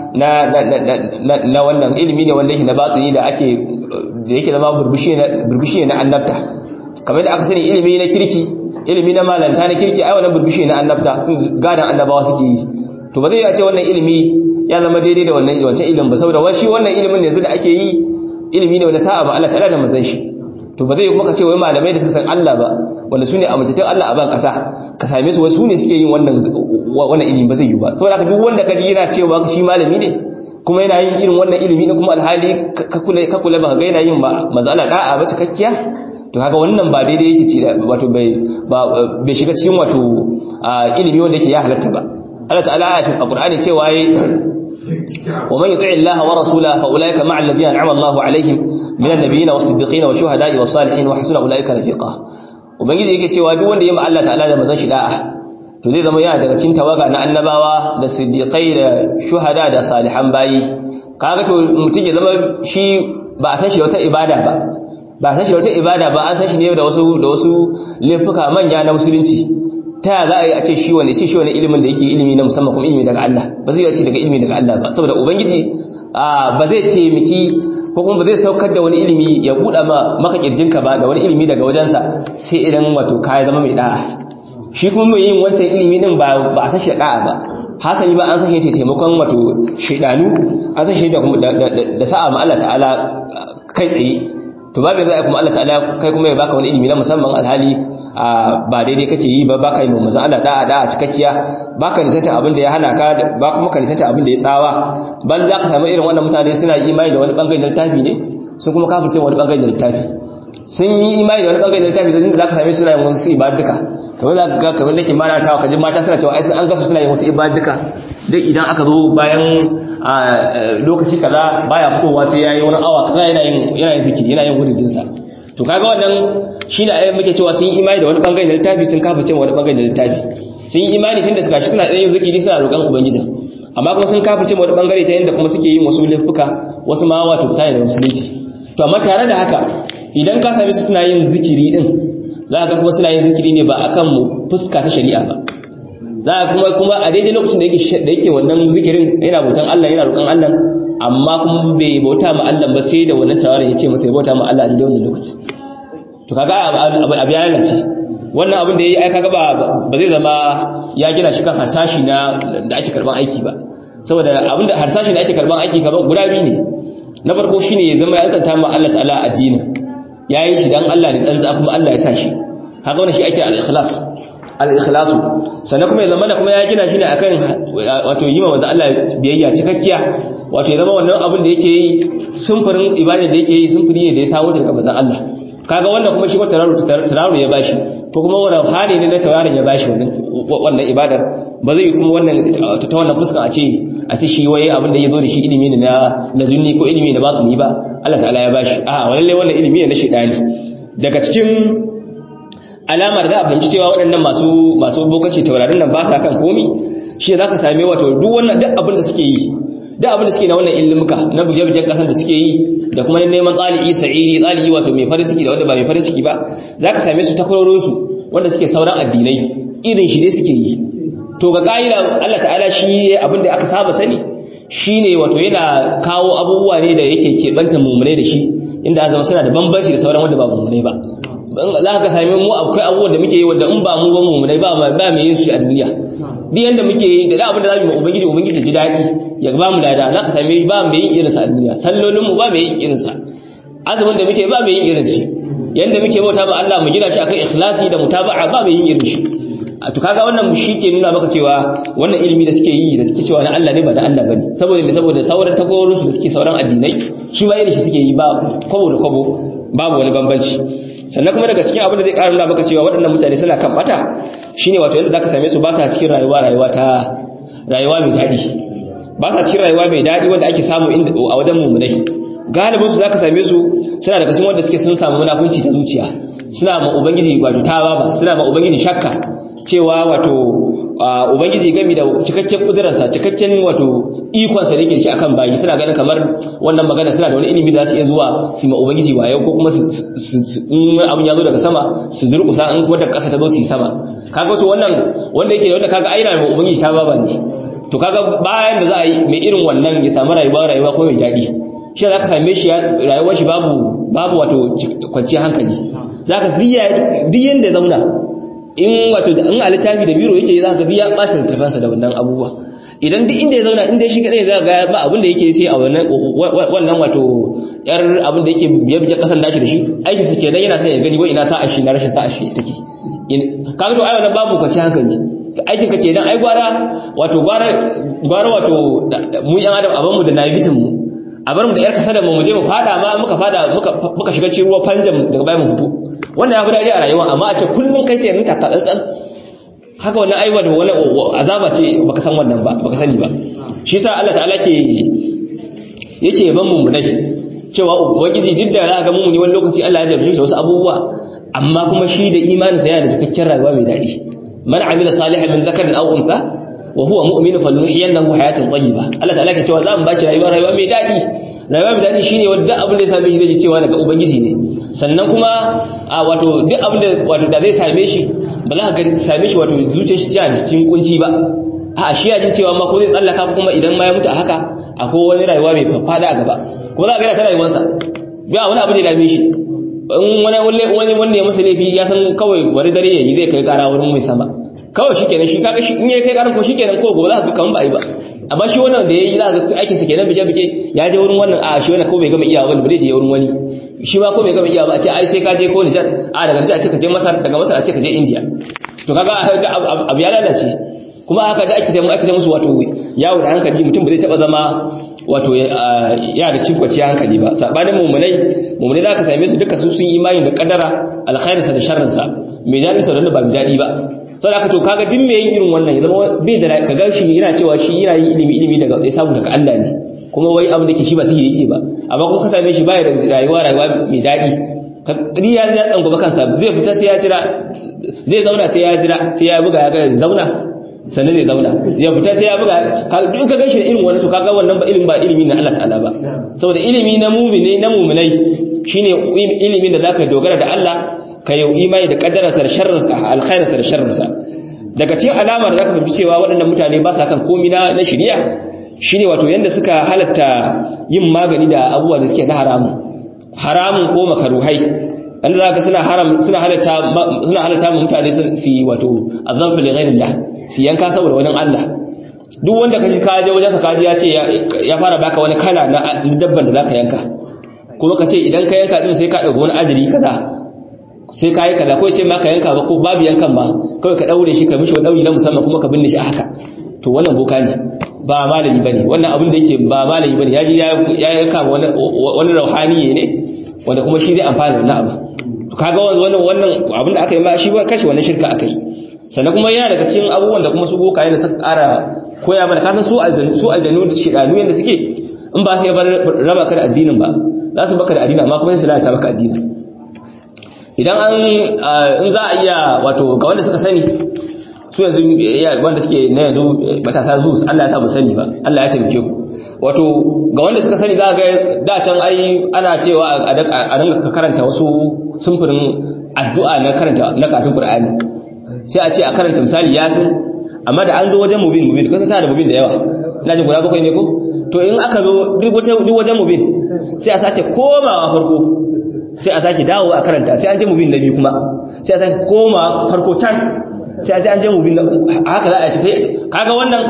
na na wannan ilimi ne wanda yake na batini da ake da yake zama burbushi ne burbushi ne na annabta kamar da aka sani ilimi na kirki ilimi na malanta na kirki ai wannan burbushi ne na annabta gadan annabawa suke yi to ba zai ya ce wannan ilimi ya zama daidai da wannan wancan ilimin ba saboda wani shi wannan ilimin yanzu da ake yi ilimi ne wanda sa'a ba Allah ta'ala da manzon shi to ba zai kuma ka ce wai malamai da suka san Allah ba wanda su ne amintattun Allah a ban kasa ka same su wasu ne suke yin wannan wannan ilimi ba zai yi ba saboda haka duk wanda kaji yana cewa shi malami ne kuma yana yin irin wannan ilimi ne kuma alhali ka kula ka kula ba ga yana yin manzo Allah da'a ba cikakkiya to haka wannan ba daidai yake ci wato bai bai shiga cikin wato ilimi wanda yake ya halatta ba Allah ta'ala a cikin Qur'ani cewa yayi ومن يطع الله ورسوله فاولئك مع الذين انعم الله عليهم من النبيين والصديقين والشهداء والصالحين وحسن اولئك رفيقا ubangiji yake cewa duk wanda ya ma Allah ta'ala da manzon shi da'a to zai zama yana daga cikin tawaga na annabawa da siddiqai da shuhada da salihan bayi kaga to mutum ya zama shi ba a san shi wata ibada ba ba a san shi wata ibada ba an san shi ne da wasu da wasu laifuka manya na musulunci ta za a yi a ce shi wani ce shi wani ilimin da yake ilimi na musamman kuma ilimi daga Allah ba zai ce daga ilimi daga Allah ba saboda ubangiji ba zai taimaki ko kuma ba zai saukar da wani ilimi ya buɗa ma maka kirjinka ba da wani ilimi daga wajensa sai idan wato ka zama mai da'a shi kuma mai yin wancan ilimi din ba a san shi da'a ba hasali ba an san shi taimakon wato shaidanu an san shi da sa'a ma Allah ta'ala kai tsaye to babu zai kuma Allah ta'ala kai kuma ya baka wani ilimi na musamman alhali ba daidai kake yi ba baka yi mamazan Allah da'a da'a cikakkiya baka nisanta abin da ya hana ka ba kuma ka nisanta abin da ya tsawa ban za ka samu irin wannan mutane suna imani da wani bangare na littafi ne sun kuma kafirce wani bangare na littafi sun yi imani da wani bangare na littafi da za ka same suna yin wasu ibaduka kamar za ka ga kamar nake mana tawa kaji mata suna cewa ai sun an gasu suna yin wasu ibaduka duk idan aka zo bayan lokaci kaza baya fitowa sai yayi wani awa kaza yana yin yana yin zikiri yana yin wurin sa to kaga wannan shine ayyukan muke cewa sun yi imani da wani bangare na littafi sun kafirce wani bangare na littafi sun yi imani tunda suka shi suna yin zikiri suna roƙon ubangiji amma kuma sun kafirce wani bangare ta yanda kuma suke yin wasu laifuka wasu ma wato fita da musulunci to amma tare da haka idan ka same su suna yin zikiri din za ka kuma suna yin zikiri ne ba akan fuska ta shari'a ba za a kuma kuma a daidai lokacin da yake da yake wannan zikirin yana bautan Allah yana roƙon Allah amma kuma bai bauta ma Allah ba sai da wannan tawarin ya ce masa ya bauta ma Allah a daidai wannan lokaci to kaga abu ya lalace wannan abin da yayi ai kaga ba ba zai zama ya gina shi kan harsashi na da ake karban aiki ba saboda abin da harsashi da ake karban aiki kaman guda biyu ne na farko shine ya zama ya tsanta ma Allah ta'ala addinin yayi shi dan Allah ne dan kuma Allah ya sa shi haka wannan shi ake al-ikhlas al-ikhlasu sannan kuma ya zama kuma ya gina shi ne akan wato yi ma wanda Allah biyayya cikakkiya wato ya zama wannan abin da yake yi sumfurin ibada da yake yi sumfuri ne da ya samu daga manzon Allah kaga wannan kuma shi ko tararu tararu ya bashi ko kuma wannan hali ne na tawarin ya bashi wannan wannan ibadar ba zai kuma wannan ta wannan fuska a ce a ce shi waye abin da yazo da shi ilimi ne na ladunni ko ilimi na batini ba Allah ta'ala ya bashi a lalle wannan ilimi ne na shedani daga cikin alamar da a fahimci cewa waɗannan masu masu bokaci taurarin nan ba sa kan komi shi za ka same wato duk wannan duk abin da suke yi duk abin da suke na wannan ilimuka na buge-bugen ƙasar da suke yi da kuma neman tsali'i sa'iri tsali'i wato mai farin ciki da wanda ba mai farin ciki ba za ka same su takwarorinsu wanda suke sauran addinai irin shi dai suke yi to ga ƙa'ida Allah ta'ala shi abin da aka saba sani shi ne wato yana kawo abubuwa ne da yake keɓanta mummunai da shi inda zama suna da bambanci da sauran wanda ba mummunai ba za ka sami mu akwai abubuwan da muke yi wanda in ba mu ba mummunai ba ba mai yin su a duniya duk yanda muke yi da da abin da za mu yi ubangiji ubangiji ji daɗi ya ba mu lada za ka sami ba mai yin irinsa a duniya sallolin mu ba mai yin irinsa azumin da muke ba mai yin irin shi yanda muke bauta ba Allah mu gina shi akan ikhlasi da mutaba'a ba mai yin irin shi a to kaga wannan shi ke nuna maka cewa wannan ilimi da suke yi da suke cewa na Allah ne ba na Allah bane saboda me saboda sauran takorin su da suke sauran addinai shi ma irin shi suke yi ba kwabo da kwabo babu wani bambanci sannan kuma daga cikin abin da zai ƙara nuna maka cewa waɗannan mutane suna kan bata shine wato yadda zaka same su ba sa cikin rayuwa rayuwa ta rayuwa mai daɗi ba sa cikin rayuwa mai daɗi wanda ake samu a wajen mummunai galibin su zaka same su suna daga cikin wanda suke sun samu munafunci ta zuciya suna ma ubangiji wato tawa ba suna ma ubangiji shakka cewa wato ubangiji gami da cikakken kudurarsa cikakken wato ikonsa da yake shi akan bayi suna ganin kamar wannan magana suna da wani ilimi da za su iya zuwa su ma ubangiji wayo ko kuma in abin ya zo daga sama su durkusa in kuma daga ƙasa ta zo su yi sama kaga wato wannan wanda yake da wanda kaga aina mai ubangiji ta baba ne to kaga bayan da za a yi mai irin wannan ya samu rayuwa rayuwa ko mai daɗi shi za ka same shi rayuwar shi babu babu wato kwanciyar hankali za ka duk yanda zauna in wato in a littafi da biro yake za ka ya ɓata littafansa da wannan abubuwa idan duk inda ya zauna inda ya shiga ɗaya za ga ba abin da yake sai a wannan wato yar abin da yake biye biye kasan dashi da shi aiki su kenan yana sai ya gani wai ina sa'a shi na rashin sa'a shi take kaga to ai wannan babu kwaci hankali aikin ka kenan ai gwara wato gwara gwara wato mu yan adam aban mu da nayibitin mu a bar mu da yar kasa da mu je mu fada ma muka fada muka muka shiga cikin ruwa fanjam daga bayan mu fito wannan ya fi daɗi a rayuwa amma a ce kullum kai ke ninka tsantsan haka wannan aiwa da wani azaba ce baka san wannan ba baka sani ba shi sa Allah ta'ala ke yake ban mu dai cewa ubangiji duk da za ga mu wani lokaci Allah ya jarrace shi da wasu abubuwa amma kuma shi da imanin sa yana da cikakken rayuwa mai daɗi man amila salihan min dhakarin aw untha wa huwa mu'min faluhyiyannahu hayatan tayyiba Allah ta'ala ke cewa za mu baki rayuwa rayuwa mai daɗi rayuwa mai daɗi shine wanda abin da ya same shi zai cewa daga ubangiji ne sannan kuma a wato duk abin da wato da zai same shi ba za ka ga same shi wato zuciyar shi tana cikin kunci ba a shi ya jin cewa ma ko zai tsallaka kuma idan ma ya mutu a haka akwai wani rayuwa mai fada a gaba kuma za ka ga ta rayuwarsa ba wani abu da ya dame shi in wani wani wanda ya masa laifi ya san kawai wani dare yayi zai kai kara wurin mai sama kawai shikenan shi kaga shi in ya kai karan ko shikenan ko gobe za ka kaman ba yi ba amma shi wannan da yayi za ka aikin sa kenan bije bije ya je wurin wannan a shi wannan ko bai gama iyawa ba bai je wurin wani shi ba ko bai gama iyawa ba a ce ai sai ka je ko Nijar a daga Nijar a ce ka je Masar daga Masar a ce ka je India to kaga abu ya lalace kuma haka da ake taimaka ake musu wato yawo da hankali mutum ba zai taba zama wato ya da cikwaciya hankali ba sabanin mummunai mummunai za ka same su duka su sun imani da kadara alkhairinsa da sharrinsa mai daɗinsa da ba mai daɗi ba sau da aka to kaga duk mai yin irin wannan ya zama bai da ka ga shi yana cewa shi yana yin ilimi ilimi daga ya samu daga Allah ne kuma wai abin da ke shi ba sihiri yake ba amma kuma ka same shi baya da rayuwa rayuwa mai daɗi kadi ya ya tsango kansa zai fita sai ya jira zai zauna sai ya jira sai ya buga ya ga zauna sannan zai zauna ya fita sai ya buga in ka ganshi da irin wannan to kaga wannan ba ilimin ba ilimi na Allah ta'ala ba saboda ilimi na mu'mini na mu'minai shine ilimin da zaka dogara da Allah ka yi imani da kaddararsa da sharrinsa alkhairarsa da sharrinsa daga cikin alamar zaka fahimci cewa waɗannan mutane ba sa kan komai na na shari'a shine wato yanda suka halatta yin magani da abubuwa da suke na haramun haramun ko makaruhai an za ka suna haram suna halatta suna halatta mu mutane su yi wato azzafu li ghairillah su yanka saboda wani Allah duk wanda kaji ka je wajen kaji ya ce ya fara baka wani kala na dabban da zaka yanka kuma ka ce idan ka yanka din sai ka dauki wani ajiri kaza sai ka yi kaza ko ce ma ka yanka ba ko babu yankan ba kawai ka daure shi ka mishi wani dauri na musamman kuma ka binne shi a haka to wannan boka ne ba malami bane wannan abin da yake ba malami bane ya ji ya yanka wani wani rauhani ne wanda kuma shi zai amfana da wannan abu to kaga wannan wannan abin da aka yi ma shi ba kashe wannan shirka aka yi sannan kuma yana daga cikin abubuwan da kuma su boka yana suka ƙara koya mana kasan su aljanu su aljanu da shedanu yanda suke in ba sai bar raba ka da addinin ba za su baka da addini amma kuma sai su lalata maka addini idan an in za a iya wato ga wanda suka sani su yanzu wanda suke na yanzu matasa zuwa Allah ya sa mu sani ba Allah ya taimake ku wato ga wanda suka sani za ga da can ai ana cewa a dinga karanta wasu sumfurin addu'a na karanta na katun Qur'ani sai a ce a karanta misali yasin amma da an zo wajen mubin mubin kasan ta da mubin da yawa ina jin guda bakwai ne ko to in aka zo duk wajen mubin sai a sace komawa farko sai a sake dawo a karanta sai an je mubin na biyu kuma sai a sake koma farko can sai sai an je mubin na haka za a ce kaga wannan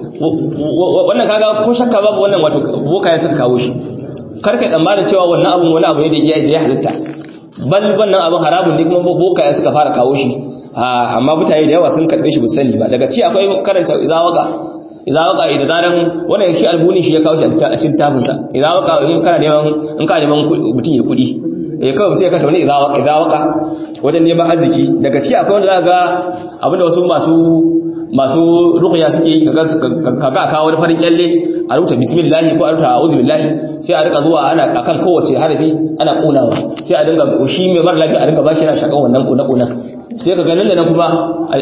wannan kaga ko shakka babu wannan wato bokayen suka kawo shi karka tsammanin cewa wannan abun wani abu ne da ya halitta bal wannan abun haramun ne kuma bokayen suka fara kawo shi amma mutane da yawa sun karbe shi sani ba daga ci akwai karanta izawaka izawaka idan zaran wannan shi albuni shi ya kawo shi a cikin tafinsa izawaka in kana neman in kana neman mutum ya kudi eh kawai sai ka tauna izawaka izawaka wajen neman arziki daga ci akwai wanda za ga abinda wasu masu masu ruqya suke yi kaga kaga kawo wani farin kyalle a rubuta bismillah ko a rubuta a'udhu billahi sai a rika zuwa ana akan kowace harafi ana kunawa sai a dinga shi mai mara lafiya a dinga bashi yana shakan wannan kuna kunan sai ka ganin da nan kuma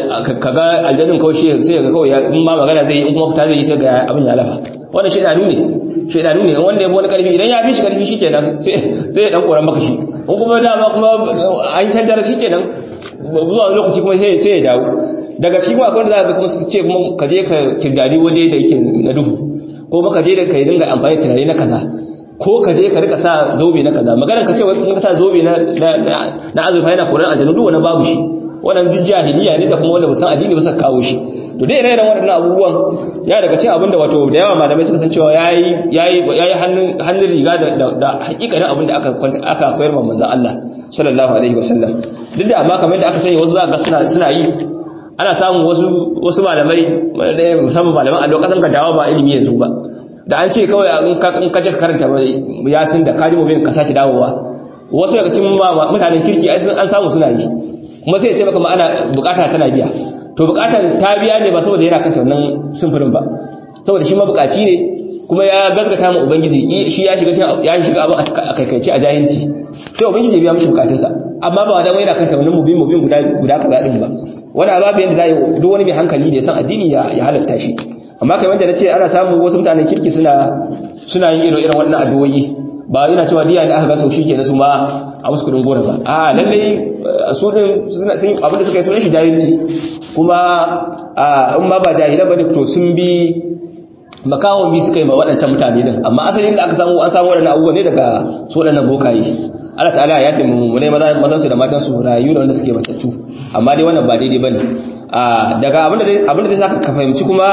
ka ga aljannin kawai shi sai ga kawai in ma magana zai yi in kuma fita zai yi sai ga abin ya lafa wannan shaidanu ne shaidanu ne wanda ya bi wani karfi idan ya fi shi karfi shikenan sai sai ya dan koran maka shi in kuma dama kuma an canjar shikenan zuwa lokaci kuma sai sai ya dawo daga cikin kuma akwai da za ka kuma su ce kuma ka je ka kirdadi waje da yake na duhu ko baka je da kai dinga amfani da tunani na kaza ko ka je ka rika sa zobe na kaza maganar ka ce wani ka sa zobe na na azurfa yana koran aljanu duk wani babu shi wannan duk jahiliya ne da kuma wanda ba san addini ba suka kawo shi to dai ire-iren waɗannan abubuwan ya daga cikin abinda wato da yawa malamai suka san cewa yayi yayi yayi hannun hannun riga da da hakikanin abinda aka aka koyar wa manzon Allah sallallahu alaihi wasallam duk da amma kamar da aka sani wasu zaka suna suna yi ana samun wasu wasu malamai musamman malaman a lokacin ka dawo ba ilimi yanzu ba da an ce kawai in ka in ka je karanta yasin da kaji mubin ka sake dawowa wasu daga cikin mutanen kirki an samu suna yi kuma sai ya ce maka ma ana bukata tana biya to bukatar ta biya ne ba saboda yana kanta wannan sumfurin ba saboda shi mabukaci ne kuma ya gazgata mu ubangiji shi ya shiga ya shiga abin a kaikaice a jahilci sai ubangiji ya biya mishi bukatunsa amma ba dan yana kanta wannan mubin mubin guda guda kaza din ba wani babu yanda zai duk wani mai hankali da ya san addini ya ya halatta shi amma kai wanda nace ana samu wasu mutanen kirki suna suna yin irin irin wannan addu'o'i ba yana cewa diya ne aka ga sau shi ke su ma a musu kudin gora ba a lallai su din sun abin da suka yi sunan shi jahilci kuma in ma ba jahilan bane to sun bi makawon bi suka yi ma waɗancan mutane din amma asalin da aka samu an samu waɗannan abubuwa ne daga su waɗannan bokaye Allah ta'ala ya fi mummune mazan su da matan su rayu da wanda suke matattu amma dai wannan ba daidai bane daga abinda zai abinda zai saka ka fahimci kuma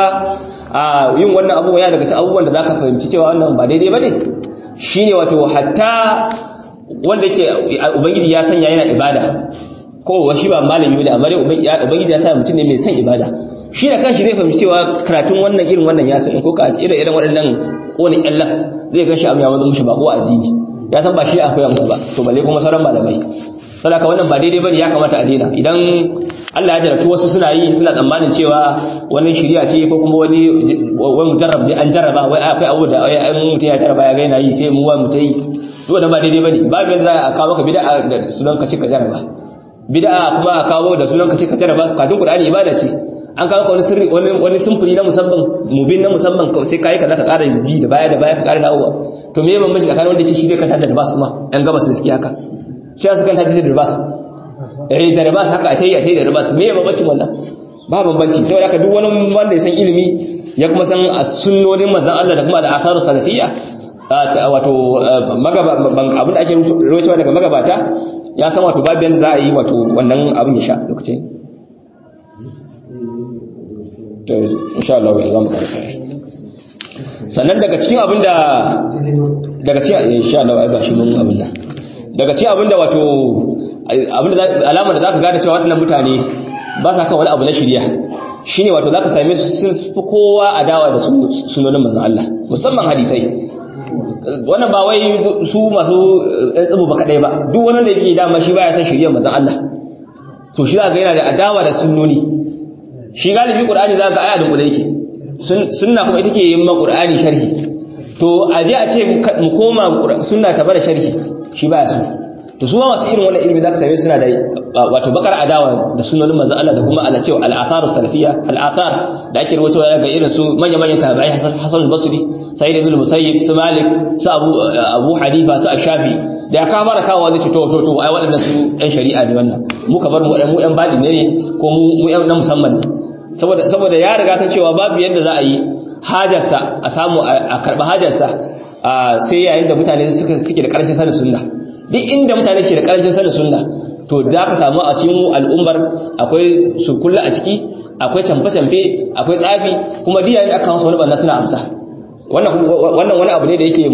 yin wannan abubuwa ya daga cikin abubuwan da zaka fahimci cewa wannan ba daidai bane shine wato hatta wanda yake ubangiji ya sanya yana ibada ko shi ba malami bane amma dai ubangiji ya sa mutum ne mai son ibada shi da kanshi zai fahimci cewa karatun wannan irin wannan ya san ko ka irin irin waɗannan kone kyalla zai ga shi abu ya wani mushi ba ko addini ya san ba shi akwai musu ba to balle kuma sauran malamai saboda wannan ba daidai bane ya kamata a daina idan Allah ya jarabtu wasu suna yi suna tsammanin cewa wani shiriya ce ko kuma wani wani mujarrab ne an jarraba wai akwai abu da an mutum ya jarraba ya ga yana yi sai mu wa mutai to wannan ba daidai bane babu yanda za a kawo maka bid'a da sunan ka ce ka jarraba bid'a kuma a kawo da sunan ka ce ka jarraba kafin Qur'ani ibada ce an kawo ka wani sirri wani wani sumfuri na musamman mubin na musamman sai kai kaza ka ƙara bi da baya da baya ka ƙara dawowa to me bambanci tsakanin wanda ce shi dai ka tada da bas kuma ɗan gabas da suke haka sai su kan tada da bas eh da ribas haka tai a tai da ribas me bambancin wannan ba bambanci saboda haka duk wani wanda ya san ilimi ya kuma san sunnonin manzon Allah da kuma da atharu salafiyya wato magaba abin da ake rawaitowa daga magabata ya san wato babu yanda za a yi wato wannan abin ya sha lokacin to insha Allah za mu karasa sannan daga cikin abin da daga cikin insha Allah ai gashi mun abin nan daga cikin abin da wato abin da alamar da zaka gane cewa waɗannan mutane ba sa kan wani abu na shirya shine wato zaka same su sun fi kowa adawa da sunonin manzon Allah musamman hadisai wannan ba wai su masu ɗan tsibu ba kadai ba duk wani da yake dama shi baya san shirya manzon Allah to shi zaka yana da adawa da sunnoni shi galibi qur'ani zaka aya da kula yake sunna kuma ita ke yin ma qur'ani sharhi to aje a ce mu koma sunna ta bada sharhi shi baya so to su ma masu irin wannan ilimi zaka same suna da wato bakar adawa da sunanin manzo Allah da kuma Allah cewa al-athar salafiyya al-athar da ake rawaito daga irin su manyan manyan tabi'i Hasan Hasan al-Basri Sa'id ibn al-Musayyib su Malik su Abu Abu Hanifa su Ash-Shafi da ka fara kawo zai ce to to to ai waɗannan su ɗan shari'a ne wannan mu ka bar mu mu ɗan badi ne ko mu mu ɗan na musamman saboda saboda ya riga ta cewa babu yadda za a yi hajarsa a samu a karɓi hajarsa sai yayin da mutane suke da ƙarancin sanin sunna duk inda mutane ke da karancin sanin sunna to za ka samu a cikin al'ummar akwai surkulla a ciki akwai camfe-camfe akwai tsafi kuma diya da aka wasu wani banda suna amsa wannan wani abu ne da yake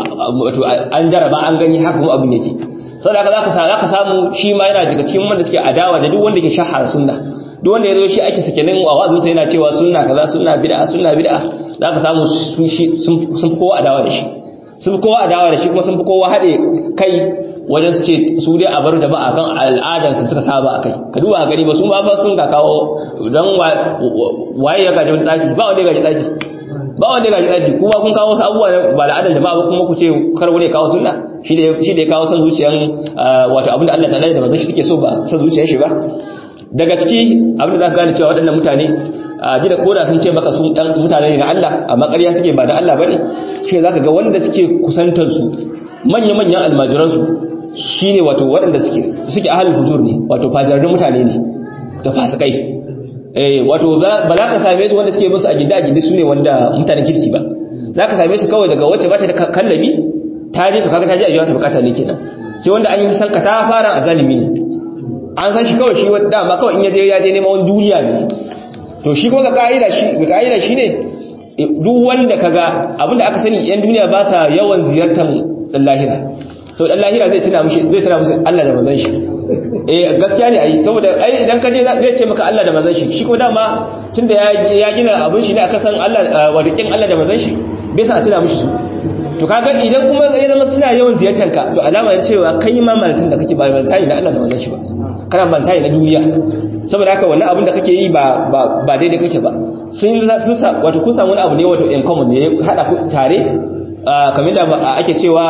an jaraba an gani haka kuma abin yake sau da aka za ka samu shi ma yana daga cikin wanda suke adawa da duk wanda ke shahara sunna duk wanda ya zo shi ake sakenin a wazinsa yana cewa sunna kaza sunna bid'a sunna bid'a za ka samu sun fi kowa adawa da shi sun fi kowa adawa da shi kuma sun fi kowa haɗe kai wajen su ce su dai a bar jama'a kan al'adarsu suka saba a kai ka duba gani ba su ma ba sun ka kawo don waye ya gaji wani tsaki ba wanda ya gaji tsaki ba wanda ya gaji tsaki kuma kun kawo wasu abubuwa ba al'adar jama'a ba kuma ku ce kar wani kawo sunna shi da ya kawo san zuciyan wato abinda Allah ta da manzon shi suke so ba san zuciyar shi ba daga ciki abinda za ka gane cewa waɗannan mutane ji da koda sun ce maka sun ɗan mutane ne na Allah amma ƙarya suke ba da Allah bane shi zaka ga wanda suke kusantar su manya-manyan almajiran su shine wato waɗanda suke suke ahlul fujur ne wato fajarrin mutane ne da fasikai eh wato ba za ka same su wanda suke musu a gida gidi su ne wanda mutanen kirki ba za ka same su kawai daga wacce ba ta da kallabi ta je to kaga ta je a biya ta bukata ne kenan sai wanda an yi san ka ta fara a zalimi ne an san shi kawai shi wanda ma kawai in yaje ya je neman wani duniya ne to shi kuma ga ka'ida shi ga ka'ida shine duk wanda kaga abinda aka sani yan duniya ba sa yawan ziyartar dan lahira sau dan lahira zai tuna mushi zai tuna musu Allah da manzon shi eh gaskiya ne ai saboda ai idan ka je zai ce maka Allah da manzon shi shi ko dama tunda ya ya gina abin shi ne aka san Allah wadakin Allah da manzon shi bai sa tuna mushi su to kaga idan kuma ya zama suna yawan ziyartar ka to alama ne cewa kai ma maltan da kake ba maltai na Allah da manzon shi ba kana maltai na duniya saboda haka wannan abin da kake yi ba ba daidai kake ba sun sun sa wato kun samu wani abu ne wato in common ne ya hada ku tare kamar da ake cewa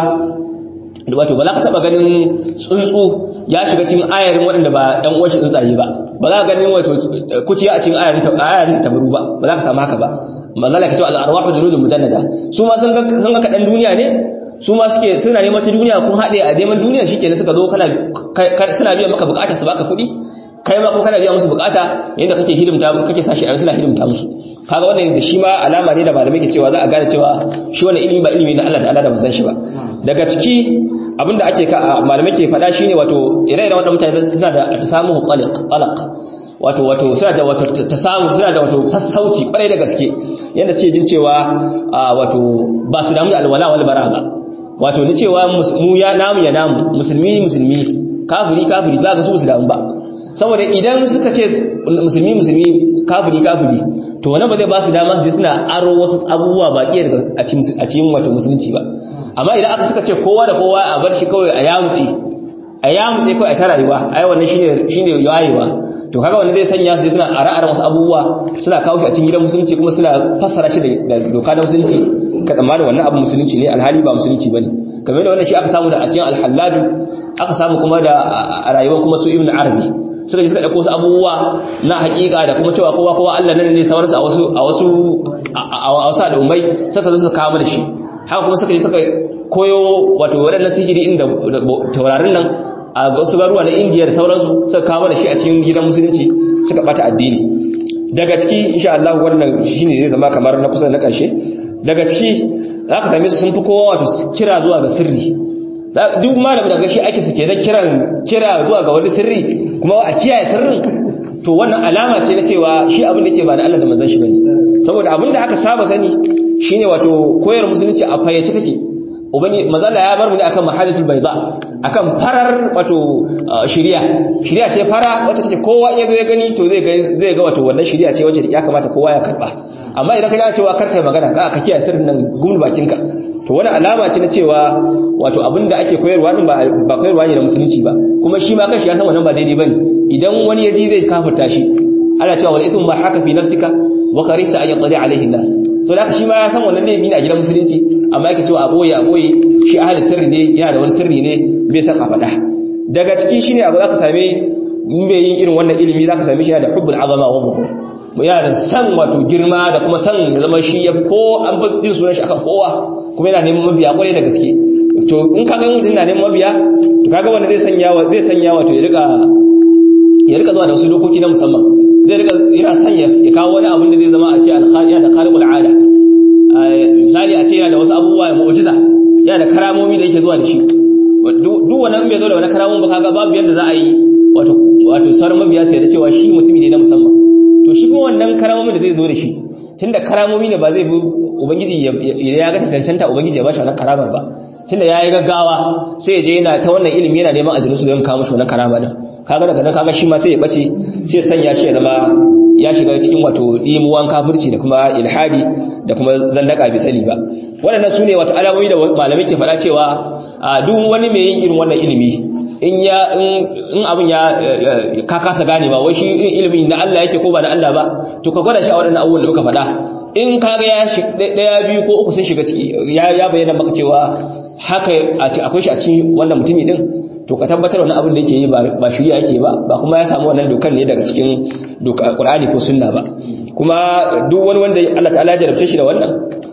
wato ba za ka taba ganin tsuntsu ya shiga cikin ayarin waɗanda ba ɗan uwan shi tsuntsaye ba ba za ka ganin wato kuciya a cikin ayarin ayarin tabaru ba ba za ka samu haka ba manzala ka ce al-arwahu junudun mujannada su ma sun ga sun ga kadan duniya ne su ma suke suna neman ta duniya kun haɗe a neman duniya shikenan suka zo kana suna biyan maka bukata su baka kuɗi kai ma ko kana biya musu bukata yadda kake hidimta kake sashi an suna hidimta musu kaga wannan da shi ma alama ne da malamai ke cewa za a gane cewa shi wannan ilimi ba ilimi na Allah ta'ala da manzon shi ba daga ciki abinda ake ka malamai ke faɗa shine wato ire-iren wannan mutane suna da tasamuhu qalaq qalaq wato wato suna da wato tasamu suna da wato sassauci kwarai da gaske yanda suke jin cewa wato ba su damu da alwala wal bara ba wato ni cewa mu ya namu ya namu musulmi musulmi kafiri kafiri za ka su su damu ba saboda idan suka ce musulmi musulmi kafiri kafiri to wani ba zai ba su dama su suna aro wasu abubuwa baki daga a cikin wato musulunci ba amma idan aka suka ce kowa da kowa a bar shi kawai a yamutse a yamutse kawai a ta rayuwa ai wannan shine shine yayewa to kaga wanda zai sanya su suna ara wasu abubuwa suna kawo shi a cikin gidan musulunci kuma suna fassara shi da doka na musulunci ka tsammanin wannan abu musulunci ne alhali ba musulunci bane kamar da wannan shi aka samu da a cikin alhallaju aka samu kuma da a rayuwar kuma su ibn arabi suka ji suka dauko wasu abubuwa na hakika da kuma cewa kowa kowa Allah nan ne sauransu a wasu a wasu a wasu al'ummai suka zo suka kawo da shi haka kuma suka ji suka koyo wato waɗannan sihiri inda taurarin nan a wasu garuwa na indiya da sauransu suka kawo da shi a cikin gidan musulunci suka bata addini daga ciki insha Allah wannan shine zai zama kamar na kusa na ƙarshe daga ciki za ka same su sun fi kowa wato kira zuwa ga sirri duk malamin da gashi ake suke da kiran kira zuwa ga wani sirri kuma a kiyaye sirrin to wannan alama ce na cewa shi abin da ke ba da Allah da manzon shi bane saboda abin da aka saba sani shine wato koyar musulunci a fayyace take ubangi mazalla ya bar mu ne akan mahadatul bayda akan farar wato shiriya shiriya ce fara wacce take kowa in yazo ya gani to zai ga zai ga wato wannan shiriya ce wacce ya kamata kowa ya karba amma idan ka ga cewa kar kai magana ka ka kiyaye sirrin nan gumul bakinka to wani alama ce na cewa wato abinda ake koyarwa din ba ba koyarwa ne da musulunci ba kuma shi ma kanshi ya san wannan ba daidai bane idan wani ya ji zai kafirta shi ana cewa wal ithmu ma haka fi nafsika wa karihta an yaqdi alaihi nas so da shi ma ya san wannan laifi ne a gidan musulunci amma yake cewa a boye a boye shi ahli sirri ne yana da wani sirri ne bai san a faɗa daga cikin shine abu zaka same in bai yin irin wannan ilimi zaka same shi yana da hubbul azama wa bukur yana da san wato girma da kuma san ya zama shi ya ko an ba jin sunan shi akan kowa kuma yana neman mabiya kwarai da gaske to in kaga mutum na neman mabiya to kaga wanda zai sanya zai sanya wato ya rika ya rika zuwa da wasu dokoki na musamman zai rika yana sanya ya kawo wani abin da zai zama a ce alkhaliya da khaliqul ada misali a ce yana da wasu abubuwa ya mu'jiza yana da karamomi da yake zuwa da shi duk wannan bai zo da wani karamomi ba kaga babu yadda za a yi wato wato sauran mabiya sai da cewa shi mutumi ne na musamman to shi kuma wannan karamomi da zai zo da shi tunda karamomi ne ba zai bi ubangiji ya ga tantanta ubangiji ya bashi wannan karamar ba tunda yayi gaggawa sai ya je yana ta wannan ilimi yana neman ajinu su don kawo mishi wannan karama din kaga daga nan kaga shi ma sai ya bace sai ya sanya shi ya zama ya shiga cikin wato dimuwan kafirci da kuma ilhadi da kuma zandaka bi sani ba waɗannan su ne wata alamomi da malamai ke faɗa cewa a duk wani mai yin irin wannan ilimi in ya in abin ya ka kasa gane ba wai shi ilimin na Allah yake ko ba na Allah ba to ka gwada shi a waɗannan abubuwan da muka faɗa in kaga ya ɗaya biyu ko uku sun shiga ciki ya bayyana maka cewa haka akwai shi a cikin wannan mutumi din to ka tabbatar wannan abin da yake yi ba shari'a yake ba ba kuma ya samu wannan dokan ne daga cikin Qur'ani ko sunna ba kuma duk wani wanda Allah ta'ala ya jarabce shi da wannan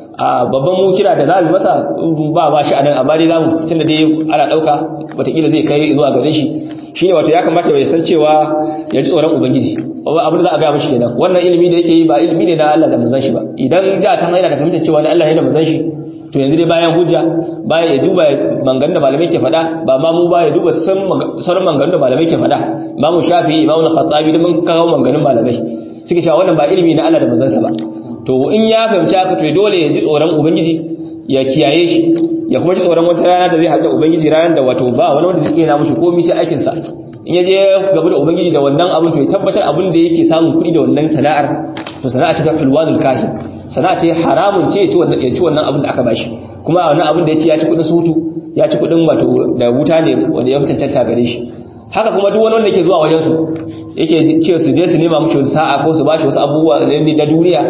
a babban mu kira da zamu masa ba ba shi anan amma dai zamu tunda dai ana dauka wataƙila zai kai zuwa gare shi shine wato ya kamata ya san cewa ya ji tsoron ubangiji abin da za a ga mishi kenan wannan ilimi da yake yi ba ilimi ne na Allah da manzon shi ba idan da ta yana da fahimtar cewa Allah ne da manzon shi to yanzu dai bayan hujja bayan ya duba mangan da malamai ke faɗa ba ma mu ba ya duba sauran mangan da malamai ke faɗa imamu shafi imamu khattabi da mun kawo manganin malamai suke cewa wannan ba ilimi na Allah da manzansa ba to in ya fahimci haka to dole ya ji tsoron ubangiji ya kiyaye shi ya kuma ji tsoron wata rana da zai haɗa ubangiji ranar da wato ba wani wanda zai na mushi komai sai aikin sa in ya je gaba da ubangiji da wannan abin to ya tabbatar abin da yake samun kuɗi da wannan sana'ar to sana'a ce ta hulwanul kahin sana'a ce haramun ce ya ci wannan abin da aka bashi kuma wannan abin da ya ci ya ci kudin sutu ya ci kudin wato da wuta ne wanda ya fi cancanta gare shi haka kuma duk wani wanda ke zuwa wajen su yake ce su je su nema mushi wasu sa'a ko su bashi wasu abubuwa na duniya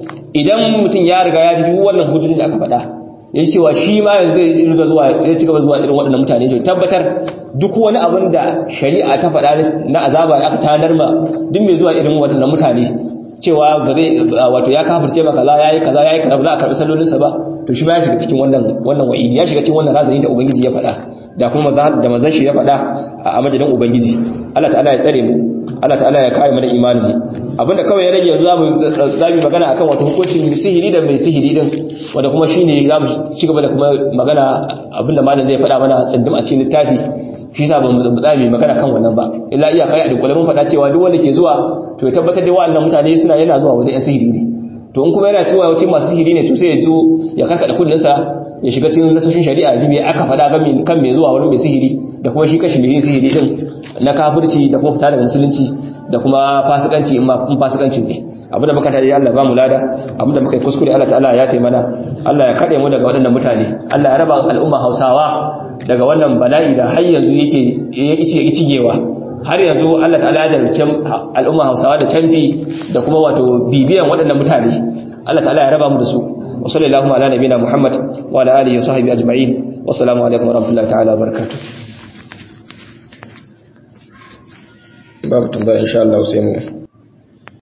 idan mutum ya riga ya ji duk wannan hujjojin da aka faɗa ya ce wa shi ma yanzu zai riga zuwa ya ci gaba zuwa irin waɗannan mutane to tabbatar duk wani abin da shari'a ta faɗa na azaba da aka tanar ma duk mai zuwa irin waɗannan mutane cewa ba zai wato ya kafirce ba kaza yayi kaza yayi kaza ba za a karbi sallolinsa ba to shi ba ya shiga cikin wannan wannan wa'idi ya shiga cikin wannan razani da ubangiji ya faɗa da kuma da manzon shi ya faɗa a madadin ubangiji Allah ta'ala ya tsare mu Allah ta'ala ya kare mu da imanin mu abinda kawai ya rage yanzu zamu zamu magana akan wato hukuncin sihiri da mai sihiri din wanda kuma shine zamu ci gaba da kuma magana abinda malam zai faɗa mana tsindim a cikin littafi shi yasa ba mu tsami magana kan wannan ba illa iya kai a dukkan mun faɗa cewa duk wanda ke zuwa to ya tabbatar da wa'annan mutane suna yana zuwa wajen sihiri ne to in kuma yana cewa wace masu sihiri ne to sai ya zo ya karkada kullun sa ya shiga cikin nasoshin shari'a ji me aka faɗa ga kan me zuwa wurin mai sihiri da kuma shi kashi mai yin sihiri din na kafirci da kuma fita daga musulunci da kuma fasikanci in ma fasikanci ne abinda muka tare Allah ba mu lada abinda muka yi kuskure Allah ta'ala ya tayi mana Allah ya kade mu daga waɗannan mutane Allah ya raba al'umma Hausawa daga wannan bala'i da har yanzu yake yake cigewa har yanzu Allah ta'ala ya jarumce al'umma Hausawa da canfi da kuma wato bibiyan waɗannan mutane Allah ta'ala ya raba mu da su wa sallallahu ala nabiyina Muhammad wa ala alihi wa sahbihi ajma'in wa assalamu alaikum wa rahmatullahi ta'ala wa barakatuh babu tambaya insha Allah sai mu